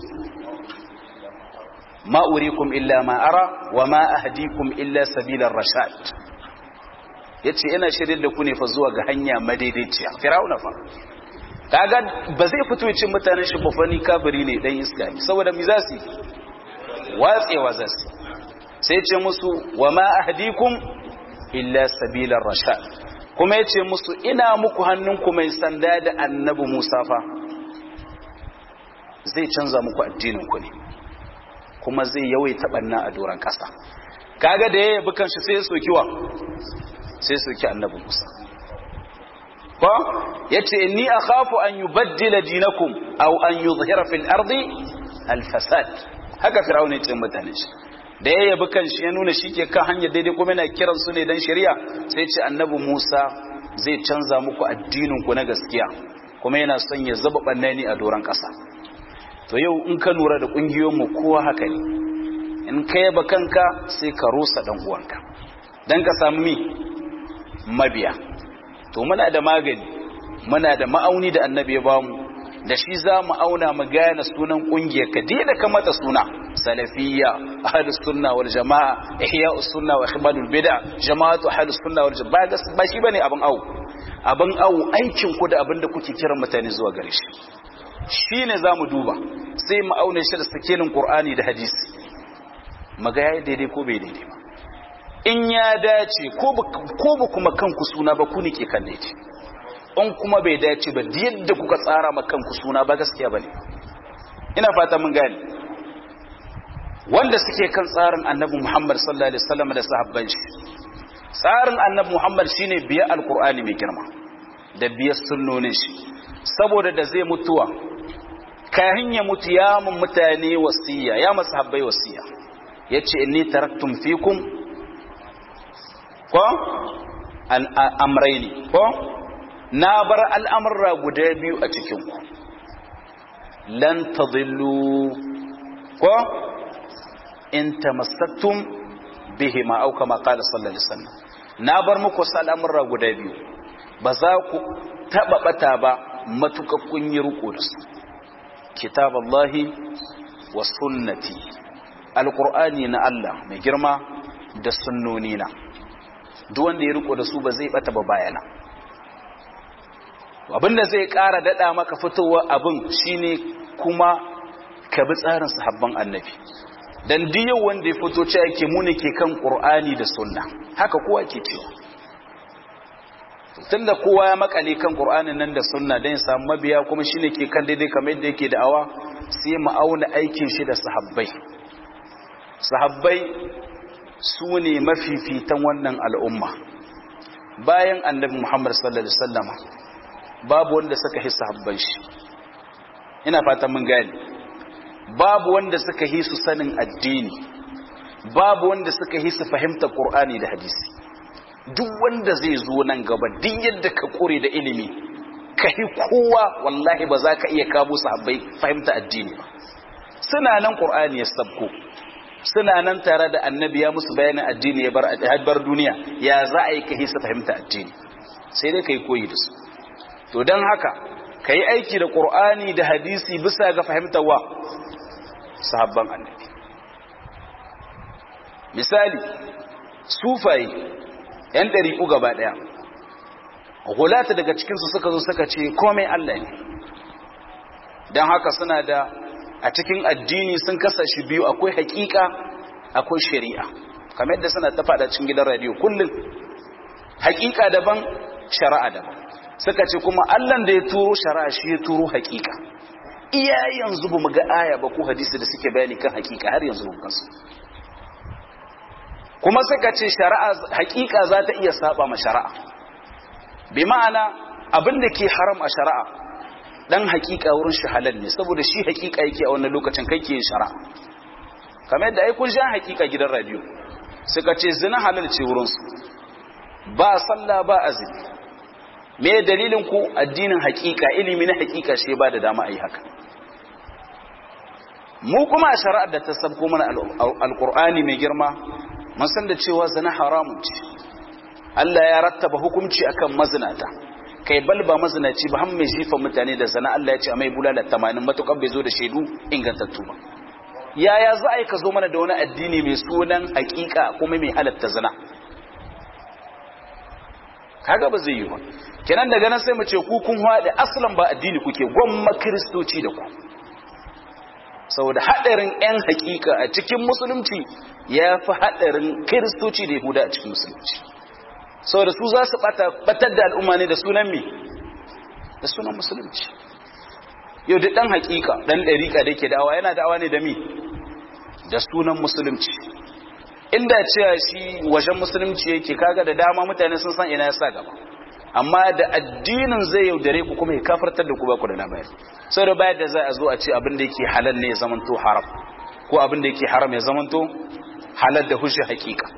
ma urikum illa ma ara wa ma ahdikum illa sabilar rashad yace ina shirin da ku ne fa zuwa ga hanya madaidaiciya fir'auna fa kaga ba zai fito cin mutanen shi bafani kafiri ne dan iska ne saboda mi za su watsewa za su sai ce musu wa ma ahdikum illa sabilar rashad kuma yace musu ina muku hannunku mai sanda da annabi Musa fa zai canza muku addinin ku ne kuma zai yawaita banna a doran kasa kaga da ya yabi kanshi sai ya soki wa sai ya soki annabi Musa ko yace inni akhafu an yubaddila dinakum aw an yuzhira fil ardi al fasad haka fir'aun ya ce mutane shi da ya yabi kanshi ya nuna shi ke kan hanyar daidai kuma yana kiran su ne dan shari'a sai ya ce annabi Musa zai canza muku addinin ku na gaskiya kuma yana son ya zaba bannani a doran kasa to yau in ka lura da kungiyoyin mu kowa haka ne in ka yaba kanka sai ka rusa dan uwanka dan ka samu mi mabiya to muna da magani muna da ma'auni da annabi ya bamu da shi za mu auna mu gane sunan kungiyar ka da ka mata suna salafiyya ahlus sunna wal jamaa ihya'us sunna wa ikhmadul bid'a jama'atu ahlus sunna wal jamaa ba shi bane abin awu abin awu aikin ku da abin da kuke kiran mutane zuwa gare shi shine zamu duba sai mu auna shi da sakelin qur'ani da hadisi maga yayi daidai ko bai daidai ba in ya dace ko ba kuma kanku suna ba ku ne ke kan daidai in kuma bai dace ba da yadda kuka tsara ma kanku suna ba gaskiya ba ne ina fata mun gane wanda suke kan tsarin annabi muhammad sallallahu alaihi wasallam da sahabban shi tsarin annabi muhammad shine biya alkur'ani mai girma da biya sunnonin shi saboda da zai mutuwa kahin ya mutu ya mun mutane wasiya ya masahabbai wasiya yace inni taraktum fikum ko amraini ko na bar al'amurra guda biyu a cikinku lan tadillu ko in tamassaktum bihi ma auka ma qala sallallahu alaihi wasallam na bar muku wasu al'amurra guda biyu ba za ku taba bata ba matuƙa kun yi riko da su kitaballahi wa sunnati alqur'ani na Allah mai girma da sunnoni na duk wanda ya riko da su ba zai bata ba bayana abinda zai ƙara daɗa maka fitowa abin shine kuma ka bi tsarin sahabban annabi dan diyo wanda ya fito ce yake mu ne ke kan qur'ani da sunna haka kowa ke cewa tunda kowa ya makale kan qur'anin nan da sunna dan ya samu mabiya kuma shine ke kan daidai kamar yadda yake da'awa sai mu auna aikin shi da sahabbai sahabbai su ne mafifitan wannan al'umma bayan annabi Muhammad sallallahu alaihi wasallama babu wanda suka hisa habban shi ina fatan mun gane babu wanda suka hisu sanin addini babu wanda suka hisu fahimtar Qur'ani da hadisi duk wanda zai zo nan gaba duk yadda ka kore da ilimi ka hi kowa wallahi ba za ka iya kabo sahabbai fahimta addini ba suna nan Qur'ani ya sabko suna nan tare da annabi ya musu bayanin addini ya bar bar duniya ya za a yi ka hisa fahimta addini sai dai kai koyi da su to don haka ka yi aiki da ƙur'ani da hadisi bisa ga fahimtar wa sahabban annabi misali sufaye yan ɗariƙu gaba ɗaya hulata daga cikinsu suka zo suka ce komai Allah ne don haka suna da a cikin addini sun kasa shi biyu akwai hakika akwai shari'a kamar yadda suna ta faɗa cikin gidan radiyo kullum hakika daban shari'a daban suka ce kuma allan da ya turo shari'a shi ya turo hakika iya yanzu ba mu ga aya ba ko hadisi da suke bayani kan hakika har yanzu mun kansu kuma suka ce shari'a hakika za ta iya saba ma shari'a bi ma'ana abin da ke haram a shari'a dan hakika wurin shi halal ne saboda shi hakika yake a wannan lokacin kai ke shari'a kamar yadda ai kun sha hakika gidan radio suka ce zina halal ce wurin su ba sallah ba azumi me dalilin ku addinin hakika ilimi na hakika shi ba da dama a yi haka mu kuma a shari'ar da ta sabko mana alkur'ani mai girma mun san da cewa zina haramun ce Allah ya rattaba hukunci akan mazinata kai bal ba mazinaci ba har mai jifa mutane da zina Allah ya ce a mai bulala 80 matukar bai zo da shaidu ingantattu ba yaya za a yi ka zo mana da wani addini mai sunan hakika kuma mai halatta zina kaga ba zai yi ba kenan daga nan sai mu ce ku kun haɗe aslan ba addini kuke gwamma kiristoci da ku saboda haɗarin 'yan hakika a cikin musulunci ya fi haɗarin kiristoci da yahuda a cikin musulunci saboda su za su batar da al'umma ne da sunan mi da sunan musulunci yau da ɗan hakika ɗan ɗariƙa da ke da'awa yana da'awa ne da mi da sunan musulunci inda cewa shi wajen musulunci yake kaga da dama mutane sun san ina ya sa gaba amma da addinin zai yaudare ku kuma ya kafartar da ku ba ku da labari sau da bayar da za a zo a ce abin da yake halal ne ya zamanto haram ko abin da yake haram ya zamanto halal da hushe hakika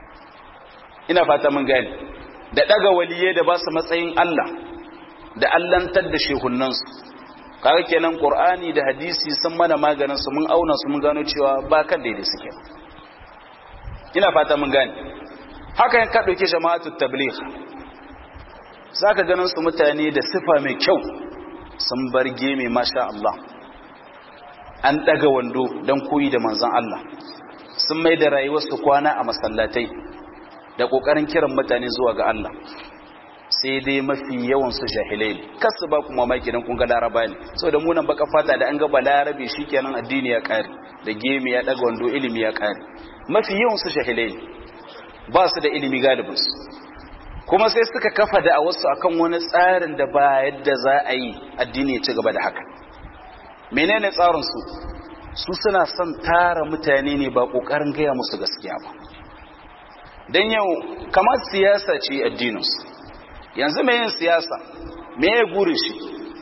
ina fata mun gani da daga waliyai da ba su matsayin Allah da allantar da shehunansu kaga kenan qur'ani da hadisi sun mana maganin su mun auna su mun gano cewa ba kan daidai suke ina fata mun gani haka yan ka dauke jama'atut tabligh zaka ganin su mutane da sifa mai kyau sun bar geme masha Allah an daga wando dan koyi da manzon Allah sun mai da rayuwarsu kwana a masallatai da kokarin kiran mutane zuwa ga Allah sai dai mafi yawan su jahilai ne kasu ba kuma mamaki dan kun ga laraba ne saboda mu nan baka fata da an ga balarabe shikenan addini ya kare da geme ya daga wando ilimi ya kare mafi yawan su jahilai ne ba su da ilimi galibin su kuma sai suka kafa da a wasu akan wani tsarin da ba yadda za a yi addini ya ci gaba da haka menene tsarin su su suna son tara mutane ne ba kokarin gaya musu gaskiya ba dan yau kamar siyasa ce addinin su yanzu mai yin siyasa me ya guri shi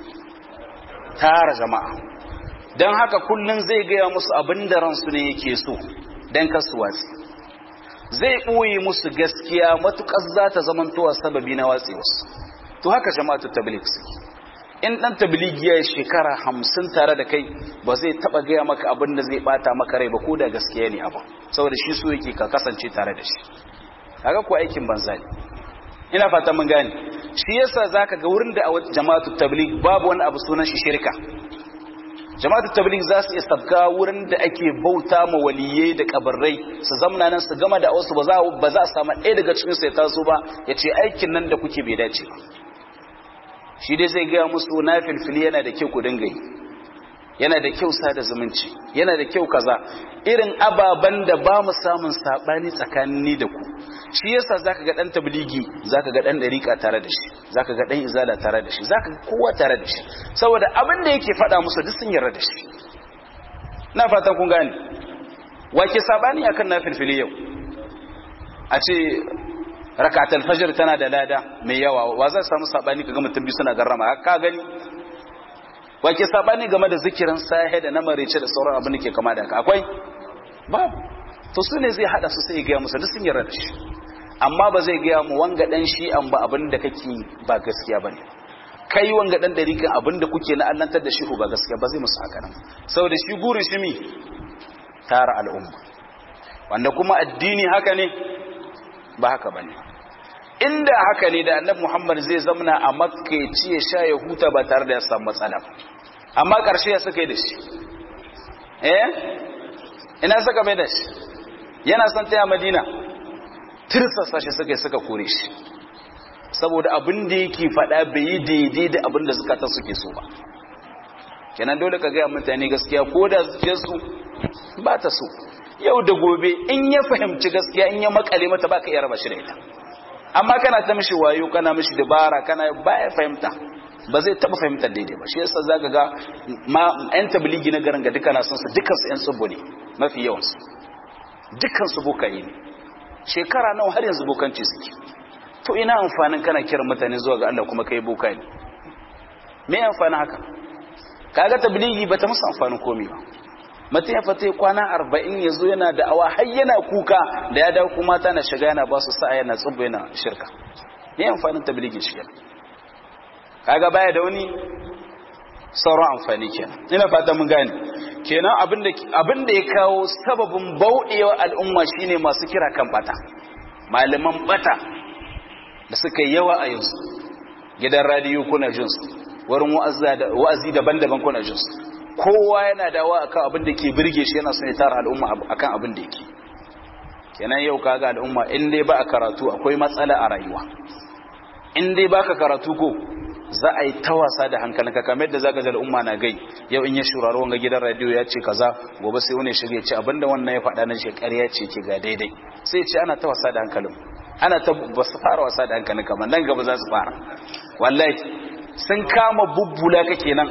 tara jama'a don haka kullum zai gaya musu abin da ransu ne yake so don kasu watsi zai ɓoye musu gaskiya matuƙar za ta zamantowa sababi na watsi wasu to haka jama'atu tablik suke in ɗan tabligi ya shekara hamsin tare da kai ba zai taɓa gaya maka abin da zai ɓata maka rai ba ko da gaskiya ne abu saboda shi so yake ka kasance tare da shi haka ko aikin banza ne ina fata mun gane shi yasa zaka ga wurin da jama'atu tabligh babu wani abu sunan shi shirka jama'atu tabligh za su istabka wurin da ake bauta ma waliyai da kabarrai su zamna nan su gama da wasu ba za ba za a samu ɗaya daga cikin su ya taso ba ya ce aikin nan da kuke bai dace ba shi dai zai gaya musu na filfili yana da kyau ku dinga yi yana da kyau sada zumunci yana da kyau kaza irin ababen da ba mu samun sabani tsakanin da ku shi yasa zaka ga dan tabligi zaka ga dan dariqa tare da shi zaka ga dan izala tare da shi zaka ga kowa tare da shi saboda abin da yake faɗa musu duk sun yarda da shi na fatan kun gane wake sabani akan nafilfili yau a ce rakatul fajr tana da lada mai yawa wa zai samu sabani kaga mutum biyu suna garrama ka gani wake sabani game da zikirin sahe da na marece da sauran abin da ke kama da haka akwai babu to su ne zai hada su sai ya gaya musu duk sun yarda da shi amma ba zai gaya mu wanga dan shi an ba abin da kake ba gaskiya bane kai wanga dan dariƙan abin da kuke na allantar da shi ba gaskiya ba zai musu haka nan saboda shi gurin shi mi tara al'umma wanda kuma addini haka ne ba haka bane inda haka ne da annabi Muhammad zai zamna a Makka ya ci ya sha ya huta ba tare da ya samu matsala amma ƙarshe ya saka da shi eh ina saka mai da shi yana son taya Madina tirsasa shi suka suka kore shi saboda abin da yake faɗa bai yi daidai da abin da zukata suke so ba kenan dole ka gaya mutane gaskiya ko da zuciyarsu ba ta so yau da gobe in ya fahimci gaskiya in ya makale mata baka iya raba shi da ita amma kana ta mishi wayo kana mishi dabara kana baya fahimta ba zai taba fahimtar daidai ba shi yasa zaka ga ma yan tabligi na garin ga duka na son su dukkan su yan tsubbo ne mafi yawan su dukkan su bokaye ne shekara nawa har yanzu bokanci suke to ina amfanin kana kiran mutane zuwa ga Allah kuma kai boka ne me amfanin haka kaga tabligi bata musu amfanin komai ba mutum ya fata kwana arba'in ya zo yana da awa har yana kuka da ya dawo kuma ta na shiga yana ba su sa'a yana tsubba yana shirka ne amfanin tabligin shi kenan kaga baya da wani sauran amfani kenan ina fata mun gane kenan abin da ya kawo sababin bauɗewa al'umma shine masu kira kan bata malaman bata da suka yi yawa a yanzu gidan radiyo kuna jinsu wurin wa'azi daban-daban kuna jinsu kowa yana dawa akan abin da ke birge shi yana son ya tara al'umma akan abin da yake kenan yau kaga al'umma in dai ba a karatu akwai matsala a rayuwa in dai baka karatu ko za a yi ta wasa da hankalinka kamar yadda zaka ga al'umma na gai yau in ya shuraro wanga gidan radio ya ce kaza gobe sai wani shige ce abinda wannan ya faɗa nan shekari ya ce ke ga daidai sai ce ana ta wasa da hankalin ana ta ba su fara wasa da hankalin kamar nan gaba za su fara wallahi sun kama bubbula ka kenan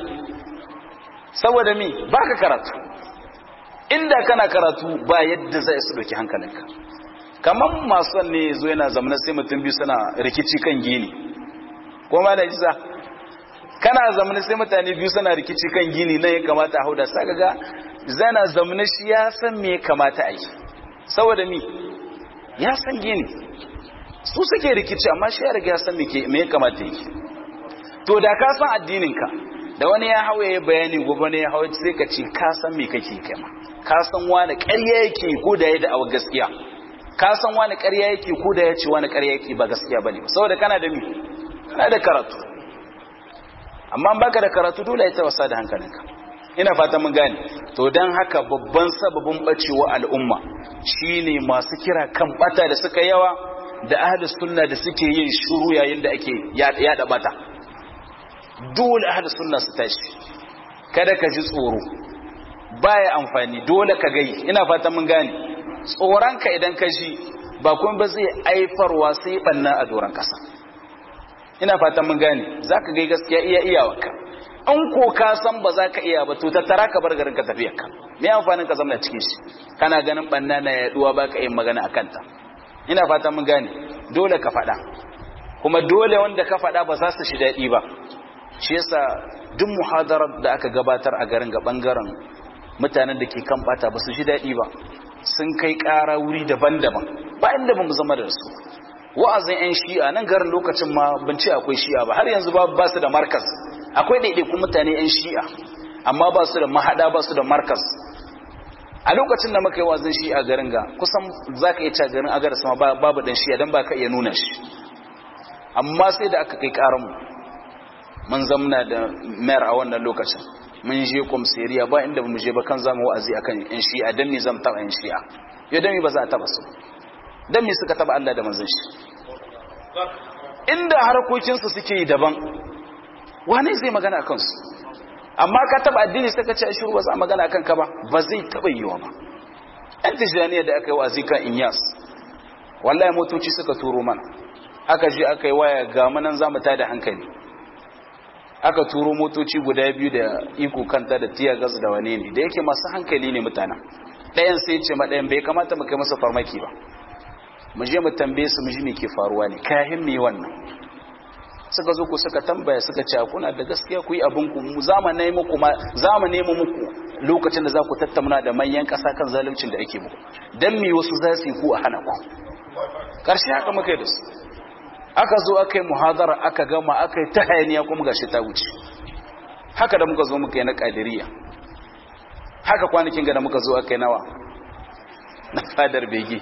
saboda mi baka karatu inda kana karatu ba yadda zai su doki hankalinka kamar masu ne zo yana zamana sai mutum biyu suna rikici kan gini ko ma da isa kana zamana sai mutane biyu suna rikici kan gini na ya kamata a hauda saka ga zana zamana shi ya san me ya kamata a yi saboda mi ya san gini su suke rikici amma shi ya riga ya san me ya kamata yi to da ka san addininka da wani ya hau ya bayani gobe ne ya hau sai ka ce ka san me kake kai ma ka san wani ƙarya yake ko da ya da awa gaskiya ka san wani ƙarya yake ko da ya ce wani ƙarya yake ba gaskiya bane saboda kana da mi kana da karatu amma baka da karatu dole ya ta wasa da hankalinka ina fata mun gane to dan haka babban sababin bacewa al'umma shine masu kira kan bata da suka yawa da ahlus sunna da suke yin shuru yayin da ake yada bata dole ahlus sunna su tashi kada ka ji tsoro baya amfani dole ka gai ina fata mun gane tsoronka idan ka ji ba kuma ba zai aifarwa sai banna a doron kasa ina fata mun gane zaka gai gaskiya iya iyawarka an ko ka san ba za ka iya ba to tattara ka bar garin ka tafiyar ka me amfanin ka zama cikin shi kana ganin banna na yaduwa ba ka yin magana akan ta ina fata mun gane dole ka faɗa kuma dole wanda ka faɗa ba za su shi daɗi ba shi yasa duk muhadarar da aka gabatar a garin ga bangaren mutanen da ke kan bata ba su ji daɗi ba sun kai ƙara wuri daban-daban ba inda ba mu zama da su wa'azin 'yan shi'a nan garin lokacin ma ban ce akwai shi'a ba har yanzu ba ba su da markas akwai ɗaiɗaikun mutane 'yan shi'a amma ba su da mahaɗa ba su da markas a lokacin da muka yi wa'azin shi'a garin ga kusan za ka iya ca garin agar sama babu ɗan shi'a don ba ka iya nuna shi amma sai da aka kai ƙaranmu mun zamna da mayar a wannan lokacin mun je komseriya ba inda mu je ba kan zama wa'azi akan yan shi'a dan me zan taba yan shi'a ya dan me ba za a taba su dan me suka taba Allah da manzon shi inda harkokin su suke yi daban wane zai magana akan su amma ka taba addini sai ka ce shiru ba za a magana akan ka ba ba zai taba yiwa ba yan tijaniya da aka yi wa'azi kan inyas wallahi motoci suka turo mana aka je aka yi waya ga manan zamu tada hankali aka turo motoci guda biyu da iko kanta da tiya gas da wane ne da yake masu hankali ne mutanen ɗayan sai ce ma ɗayan bai kamata mu kai masa farmaki ba mu je mu tambaye su mu ji me ke faruwa ne kayan me wannan suka zo ku suka tambaya suka ce kuna da gaskiya ku yi abin ku mu zamane muku ma zamane mu muku lokacin da za ku tattauna da manyan ƙasa kan zaluncin da ake muku dan me wasu za su yi ku a hana ku karshe haka muka yi da su aka zo aka yi muhadara aka gama aka yi ta hayaniya kuma gashi ta wuce haka da muka zo muka yi na kadiriya haka kwanakin ga da muka zo aka yi nawa na fadar bege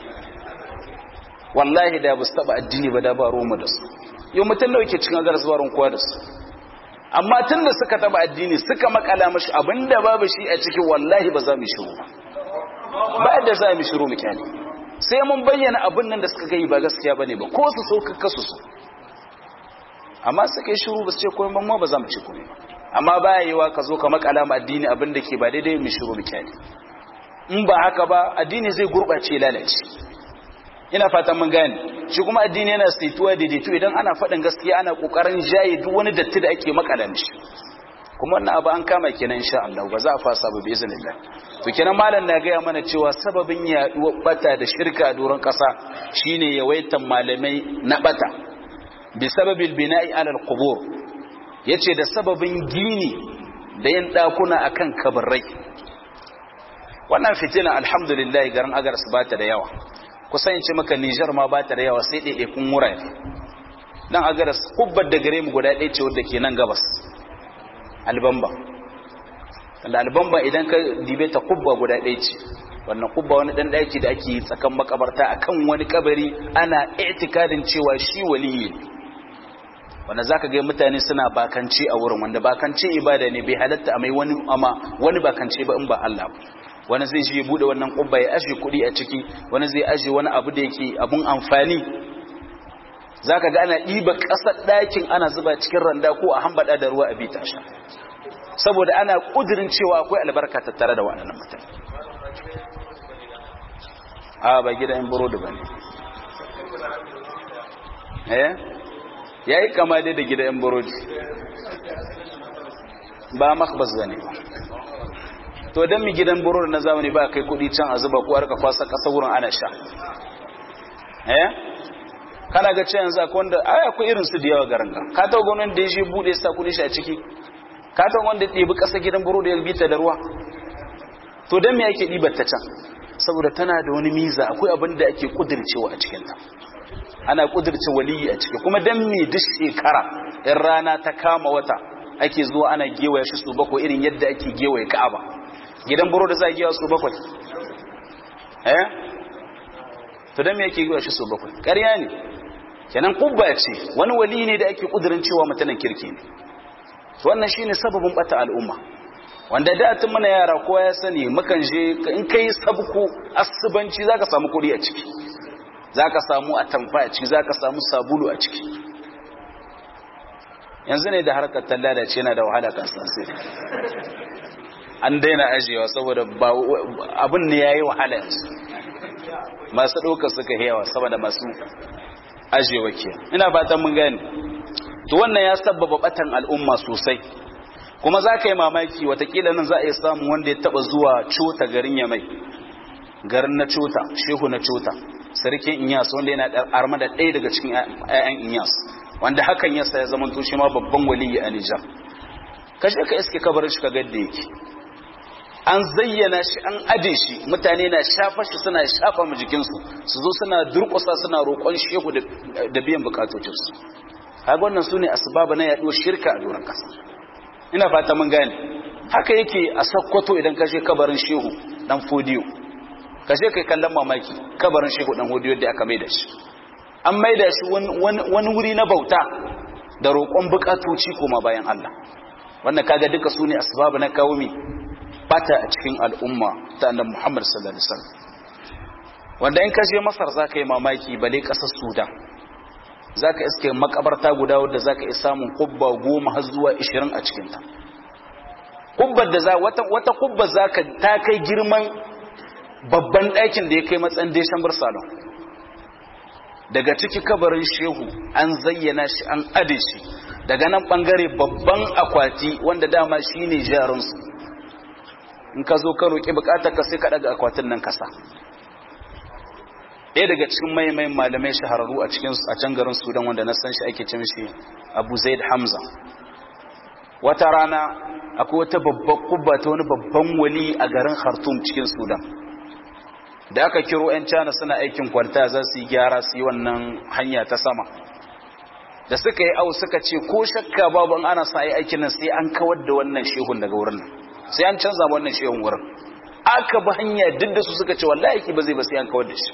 wallahi da ba su taba addini ba da ba roma da su yau mutum nawa ke cikin agar zuwarin kowa da su amma tun da suka taba addini suka makala mashi abinda babu shi a cikin wallahi ba za mu shiru ba ba da za mu shiru mu kyale sai mun bayyana abin nan da suka gai ba gaskiya bane ba ko su so kakka su so amma suka yi shiru ba su ce komai ban ma ba za mu ce komai ba amma baya yiwa ka zo ka makala ma addini abin da ke ba daidai mu shiru mu kyale in ba haka ba addini zai gurɓace lalace ina fatan mun gane shi kuma addini yana saituwa daidaito idan ana faɗin gaskiya ana ƙoƙarin jaye duk wani datti da ake makala mishi kuma wannan abu an kama kenan insha Allah ba za a fasa ba bi iznillah to kenan malam na gaya mana cewa sababin yaduwar bata da shirka a doron kasa shine yawaitan malamai na bata bi sababil bina'i ala alqubur yace da sababin gini da yin dakuna akan kabarai wannan fitina alhamdulillah garin agar su bata da yawa kusan yace maka Niger ma bata da yawa sai dai kun wurare dan agar kubbar da gare mu guda ɗaya ce wadda ke nan gabas albamba da albamba idan ka dibe ta kubba guda ɗaya ce wannan kubba wani ɗan ɗaki da ake yi tsakan makabarta akan wani kabari ana itikadin cewa shi waliyi ne wanda zaka ga mutane suna bakance a wurin wanda bakance ibada ne bai halatta a mai wani ama wani bakance ba in ba Allah ba wani zai je bude wannan kubba ya aje kuɗi a ciki wani zai aje wani abu da yake abun amfani zaka ga ana ɗiba ƙasar ɗakin ana zuba cikin randa ko a hambada da ruwa a bita sha saboda ana kudirin cewa akwai albarka tattare da waɗannan mutane a ba gidan burodi ba ne eh ya yi kama dai da gidan burodi ba makbas ba ne to don mi gidan burodi na zamani ba kai kudi can a zuba ko harka kwasa ƙasa wurin ana sha eh kana ga cewa yanzu akwai wanda ai akwai irin su da yawa garin ka ka ta gwamnati da ya shi bude sa kudi shi a ciki katon wanda ya ɗebi ƙasa gidan buru da ya bita da ruwa to don me ake ɗibar ta can saboda tana da wani miza akwai abin da ake ƙudircewa a cikinta ana ƙudirce waliyi a ciki kuma don me duk shekara in rana ta kama wata ake zuwa ana gewaya shi su bakwai irin yadda ake gewaye ka'aba gidan buru da za a gewa su bakwai eh to don me ake gewa shi su bakwai ƙarya ne kenan kubba ce wani wali ne da ake ƙudirin cewa mutanen kirki ne wannan shine sababin bata al'umma wanda da tun muna yara kowa ya sani mukan je in kai sabku asubanci zaka samu kudi a ciki zaka samu atamfa a ciki zaka samu sabulu a ciki yanzu ne da harkar talla da ce yana da wahala kan sai an daina ajiyewa saboda abin ne yayi wahala yanzu masu ɗauka suka yawa saboda masu ajiyewa ke ina fatan mun gane to wannan ya sabbaba batan al'umma sosai kuma za ka yi mamaki watakila nan za a yi samun wanda ya taba zuwa cota garin ya mai garin na cota shehu na cota sarkin inyas wanda yana arma da ɗaya daga cikin 'ya'yan inyas wanda hakan yasa ya zama to shi ma babban waliyi a nijar kashe ka iske kabarin shi ka gadda yake an zayyana shi an ade shi mutane na shafa shi suna shafa mu jikinsu su zo suna durƙusa suna roƙon shehu da biyan bukatocinsu kaga wannan sune asbaba na yaduwar shirka a doron kasa ina fata mun gane haka yake a sakkwato idan ka je kabarin shehu dan fodiyo ka je kai kallon mamaki kabarin shehu dan fodiyo da aka maida shi an maida shi wani wuri na bauta da roƙon bukatoci koma bayan Allah wannan kaga duka sune asbaba na kawo mi bata a cikin al'umma ta annabi Muhammad sallallahu alaihi wasallam wanda in ka je Masar zaka yi mamaki bale kasar Sudan za ka iske makabarta guda wadda za ka iya samun kubba goma har zuwa ishirin a cikinta kubbar da za wata, wata kubba za ka ta kai girman babban ɗakin da ya kai matsan deshen salon daga ciki kabarin shehu an zayyana shi an ade shi daga nan ɓangare babban akwati wanda dama shi ne jarinsu in ka zo ka roƙi buƙatar ka sai ka ɗaga akwatin nan kasa ɗaya daga cikin maimai malamai shahararru a cikin a can garin sudan wanda na san shi ake ce mishi abu zaid hamza wata rana akwai wata babbar kubba ta wani babban wali a garin khartoum cikin sudan da aka kiro 'yan cana suna aikin kwalta za su yi gyara su yi wannan hanya ta sama da suka yi au suka ce ko shakka babu an ana sa yi aikin nan sai an kawar da wannan shehun daga wurin nan sai an canza wannan shehun wurin aka bi hanya duk da su suka ce wallahi ki ba zai ba sai an kawar da shi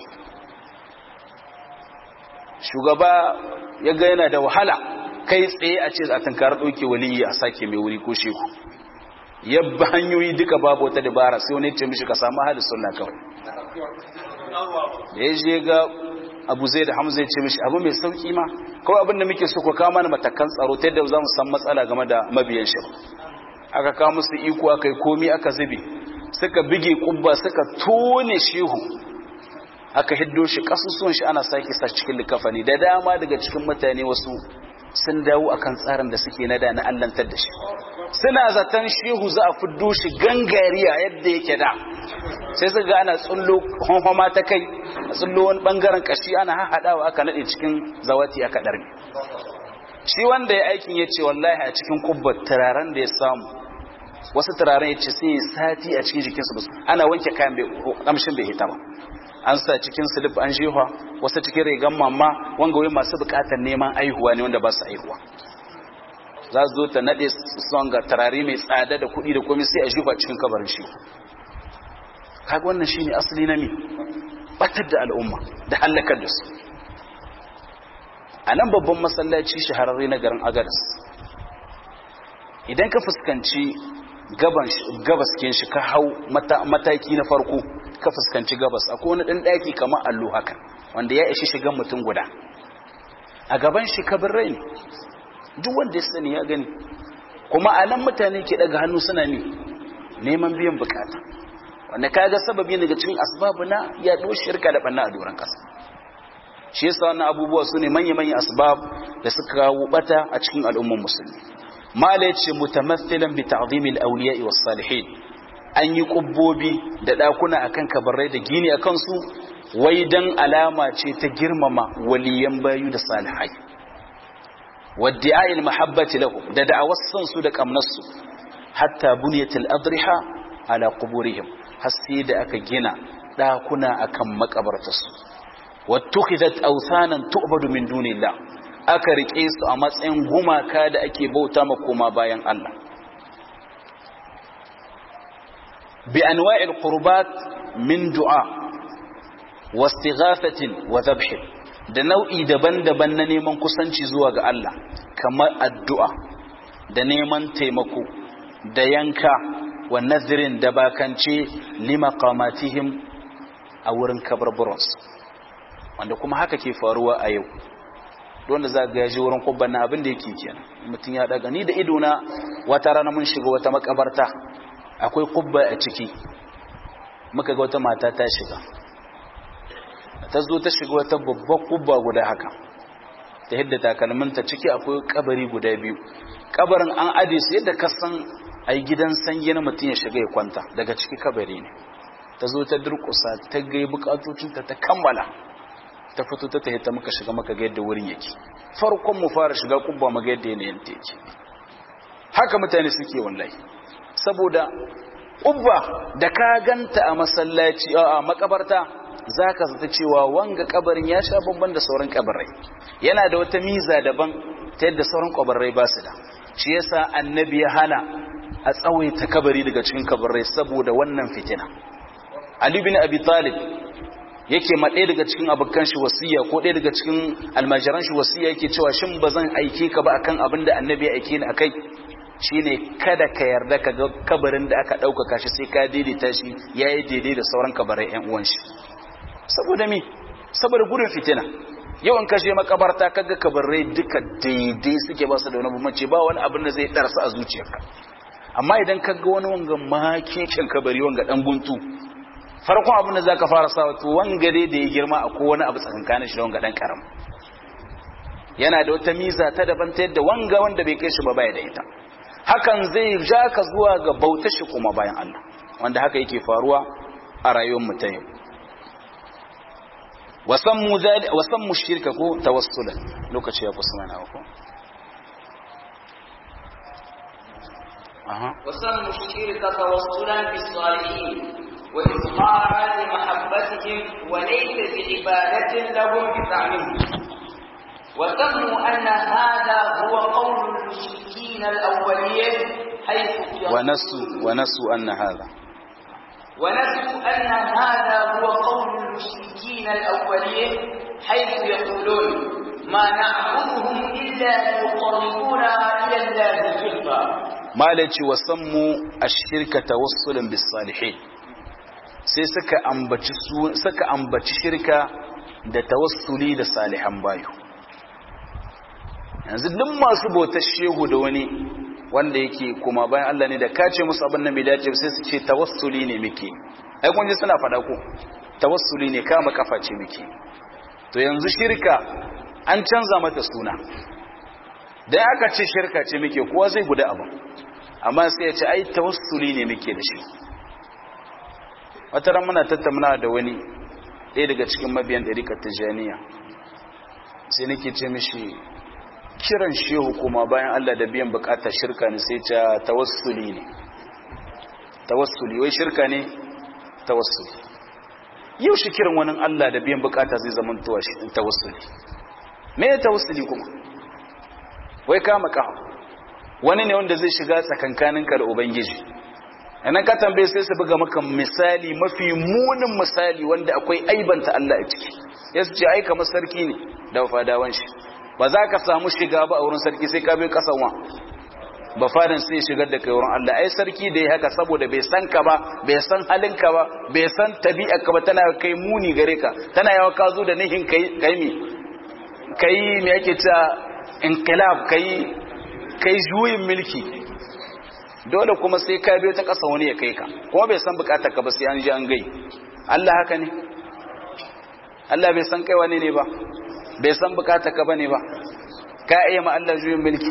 shugaba ya ga yana da wahala kai tsaye a ce a tankar ɗauke waliyi a sake mai wuri ko shehu yabba hanyoyi duka babu wata dabara sai wani ce mishi ka samu halin sunna kawai da ya je ga abu zai da hamza ya ce mishi abu mai sauki ma kawai abinda muke so ku kawo mana matakan tsaro ta yadda za mu san matsala game da mabiyan shi aka kawo musu iko aka yi komi aka zube suka bige kubba suka tone shehu aka hiddo shi kasusuwan shi ana sake sa cikin likafani da dama daga cikin mutane wasu sun dawo akan tsarin da suke nada na allantar da shi suna zaton shehu za a fiddo shi gangariya yadda yake da sai suka ga ana tsullo honhoma ta kai a tsullo wani bangaren kashi ana haɗawa aka naɗe cikin zawati aka ɗarme shi wanda ya aikin ya ce wallahi a cikin kubbar turaren da ya samu wasu turaren ya ce sai ya sati a cikin jikinsu ba ana wanke kayan kamshin bai hita ba an sa cikin silif an jefa wasu cikin rigan mamma wanga wai masu bukatar neman aihuwa ne wanda ba su aihuwa za su zo ta nade son ga tarare mai tsada da kuɗi da komai sai a jefa cikin kabarin shi kaga wannan shine asali na mi batar da al'umma da halakar da su a nan babban masallaci shahararre na garin agadas idan ka fuskanci gabas kin shi ka hau mataki na farko ka fuskanci gabas akwai wani ɗan ɗaki kamar allo haka wanda ya ishi shigan mutum guda a gaban shi kabirai ne duk wanda ya sani ya gani kuma a nan mutane ke daga hannu suna ne neman biyan bukata wanda ka ga sababi daga cikin asbabu na yaɗo shirka da ɓanna a doron ƙasa shi yasa wannan abubuwa su ne manya-manya asbab da suka kawo bata a cikin al'ummar musulmi mala yace mutamathilan bi ta'zimil awliya'i was salihin an yi kubbobi da dakuna akan kabarai da gini akan su wai dan alama ce ta girmama waliyan bayu da salihai wadda'i mahabbati lahum da da'awar san su da kamnar su hatta bunyatil adriha ala quburihim har sai da aka gina dakuna akan makabartarsu wattukhidat awsanan tu'badu min dunillah aka rike su a matsayin gumaka da ake bauta ma koma bayan Allah bi anwa'il qurbat min du'a wastighathatin wa dhabh da nau'i daban-daban na neman kusanci zuwa ga Allah kamar addu'a da neman taimako da yanka wa nazirin da bakance limaqamatihim a wurin kabarburansu wanda kuma haka ke faruwa a yau wanda za ga yaji wurin kubban na abin da yake kenan mutum ya daga ni da ido na wata rana mun shiga wata makabarta akwai kubba a ciki muka ga wata mata ta shiga ta zo ta shiga wata babbar kubba guda haka ta hidda takalminta ciki akwai kabari guda biyu kabarin an ade su yadda ka san ai gidan sanyi na mutum ya shiga ya kwanta daga ciki kabari ne ta zo ta durkusa ta gai bukatocinta ta kammala ta fito ta tahita muka shiga maka ga yadda wurin yake farkon mu fara shiga kubba maga yadda yanayin ta yake haka mutane suke wallahi saboda kubba da ka ganta a masallaci a makabarta zaka zata cewa wanga kabarin ya sha bamban da sauran kabarai yana da wata miza daban ta yadda sauran kabarai ba su da shi yasa annabi ya hana a tsawaita kabari daga cikin kabarai saboda wannan fitina ali bin abi talib yake ma ɗaya daga cikin abokan shi wasiya ko ɗaya daga cikin almajiran shi wasiya yake cewa shin ba zan aike ka ba akan abin da annabi ya aike ni akai shine kada ka yarda ka ga kabarin da aka ɗaukaka shi sai ka daidaita shi ya yi daidai da sauran kabarai ƴan uwan shi saboda mi saboda gudun fitina yawan kashe makabarta kaga kabarai duka daidai suke ba su da wani bambanci ba wani abin da zai ɗarsa a zuciyarka amma idan ka ga wani wanga makekin kabari wanga ɗan guntu farkon abin da za ka fara sa wato wangare da ya girma a kowane abu tsakankanin shi da wanga dan karam yana da wata miza ta daban ta yadda wanga wanda bai kai shi ba baya da ita hakan zai ja ka zuwa ga bauta shi kuma bayan Allah wanda haka yake faruwa a rayuwar mu ta yau wasammu zali wasammu shirka ko tawassulan lokaci ya kusa mana ko aha وسموا الشرك توصلا بالصالحين وإظهارا لمحبتهم وليس بعبادة لهم بزعمهم وسموا أن هذا هو قول المشركين الأولين حيث ونسوا ونسوا أن هذا ونسوا أن هذا هو قول المشركين الأولين حيث يقولون ما نعبدهم إلا ليقربونا إلى الله زلفى malaci wa sammu ashirka tawassulan bis salihin sai suka ambaci su suka ambaci shirka da tawassuli da salihan bayu yanzu duk masu bautar shehu da wani wanda yake kuma bayan Allah ne da kace musu abin nan bai dace sai su ce tawassuli ne muke ai kun ji suna faɗa ko tawassuli ne kama kafa ce muke to yanzu shirka an canza mata suna da aka ce shirka ce muke kowa zai guda abu amma sai ya ce ai tawassuli ne muke da shi wata ran muna tattauna da wani ɗaya daga cikin mabiyan ɗarikar tijaniya sai nake ce mishi kiran shehu kuma bayan Allah da biyan bukatar shirka ne sai ta tawassuli ne tawassuli wai shirka ne tawassuli yau shi kiran wani Allah da biyan bukata zai zama tawassuli me ya tawassuli kuma wai kama kawo wani ne wanda zai shiga tsakankaninka da ubangiji anan ka tambaye sai su buga maka misali mafi munin misali wanda akwai aibanta Allah a ciki ya su ce ai kamar sarki ne da fadawan shi ba za ka samu shiga ba a wurin sarki sai ka bi kasan wa ba fadan sai shigar da kai wurin Allah ai sarki da ya haka saboda bai san ka ba bai san halin ka ba bai san tabi'ar ka ba tana kai muni gare ka tana yawa ka zo da nihin kai kai mi kai me yake cewa inqilab kai kai juyin mulki dole kuma sai ka biyo ta ƙasa wani ya kai ka kuma bai san bukatar ka ba sai an ji an gai Allah haka ne Allah bai san kai wani ne ba bai san bukatar ka bane ba ka iya ma Allah juyin mulki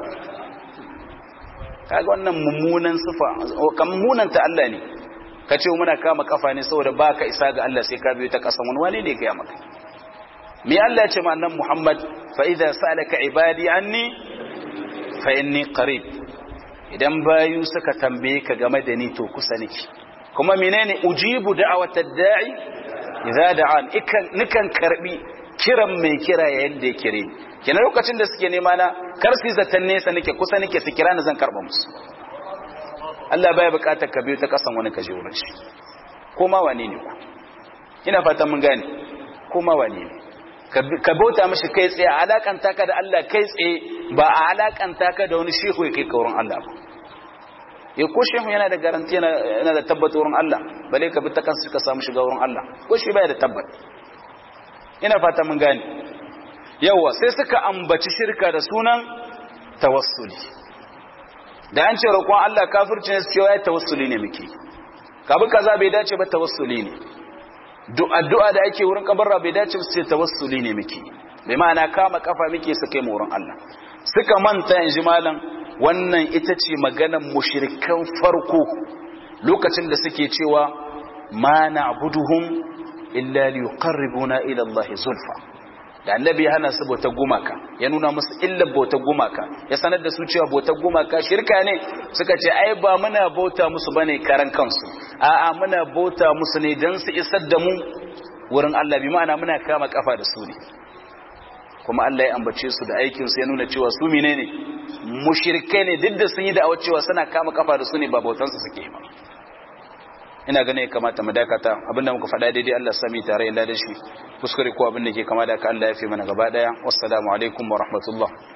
kaga wannan mummunan sifa kan mummunan ta Allah ne ka ce muna kama kafa ne saboda baka isa ga Allah sai ka biyo ta ƙasa wani wani ne ga maka me Allah ya ce ma annabi Muhammad fa idza salaka ibadi anni fa inni qarib idan bayu suka tambaye ka game da ni to kusa niki kuma menene ujibu da'watad da'i idza da'an ikan nikan karbi kiran mai kira yayin da ya kire ni kenan lokacin da suke nema na kar su zatan nesa nake kusa nake su kira ni zan karba musu Allah baya bukatar ka biyo ta kasan wani kaje wurin shi koma wane ne ku ina fatan mun gane koma wane ne ka bauta mashi kai tsaye a alakanta ka da Allah kai tsaye ba a alakanta ka da wani shehu ya kai ka wurin Allah ba ya ko shehu yana da garanti yana da tabbata wurin Allah bale ka bi ta kansu ka samu shiga wurin Allah ko shi baya da tabbat ina fata mun gane yawa sai suka ambaci shirka da sunan tawassuli da an ce roƙon Allah kafirci ne cewa ya tawassuli ne muke kabi kaza bai dace ba tawassuli ne addu'a da ake wurin kabarra bai dace su ce tawassuli ne muke bai ma'ana kama kafa muke su kai wurin Allah suka manta yanzu malam wannan ita ce maganar mushrikan farko lokacin da suke cewa ma na'buduhum illa liqarribuna ila Allah zulfa da annabi ya hana su bautar gumaka ya nuna musu illar bautar gumaka ya sanar da su cewa bautar gumaka shirka ne suka ce ai ba muna bauta musu bane karan kansu a'a muna bauta musu ne dan su isar da mu wurin Allah bi ma'ana muna kama kafa da su ne kuma Allah ya ambace su da aikin su ya nuna cewa su menene mushrikai ne duk da sun yi da'awar cewa suna kama kafa da su ne ba bautan su suke ba ina ganin ya kamata mu dakata abinda muka faɗa daidai Allah sami tare da shi kuskure ko abin da ke kama da ka Allah ya fi mana gaba daya wassalamu alaikum wa rahmatullah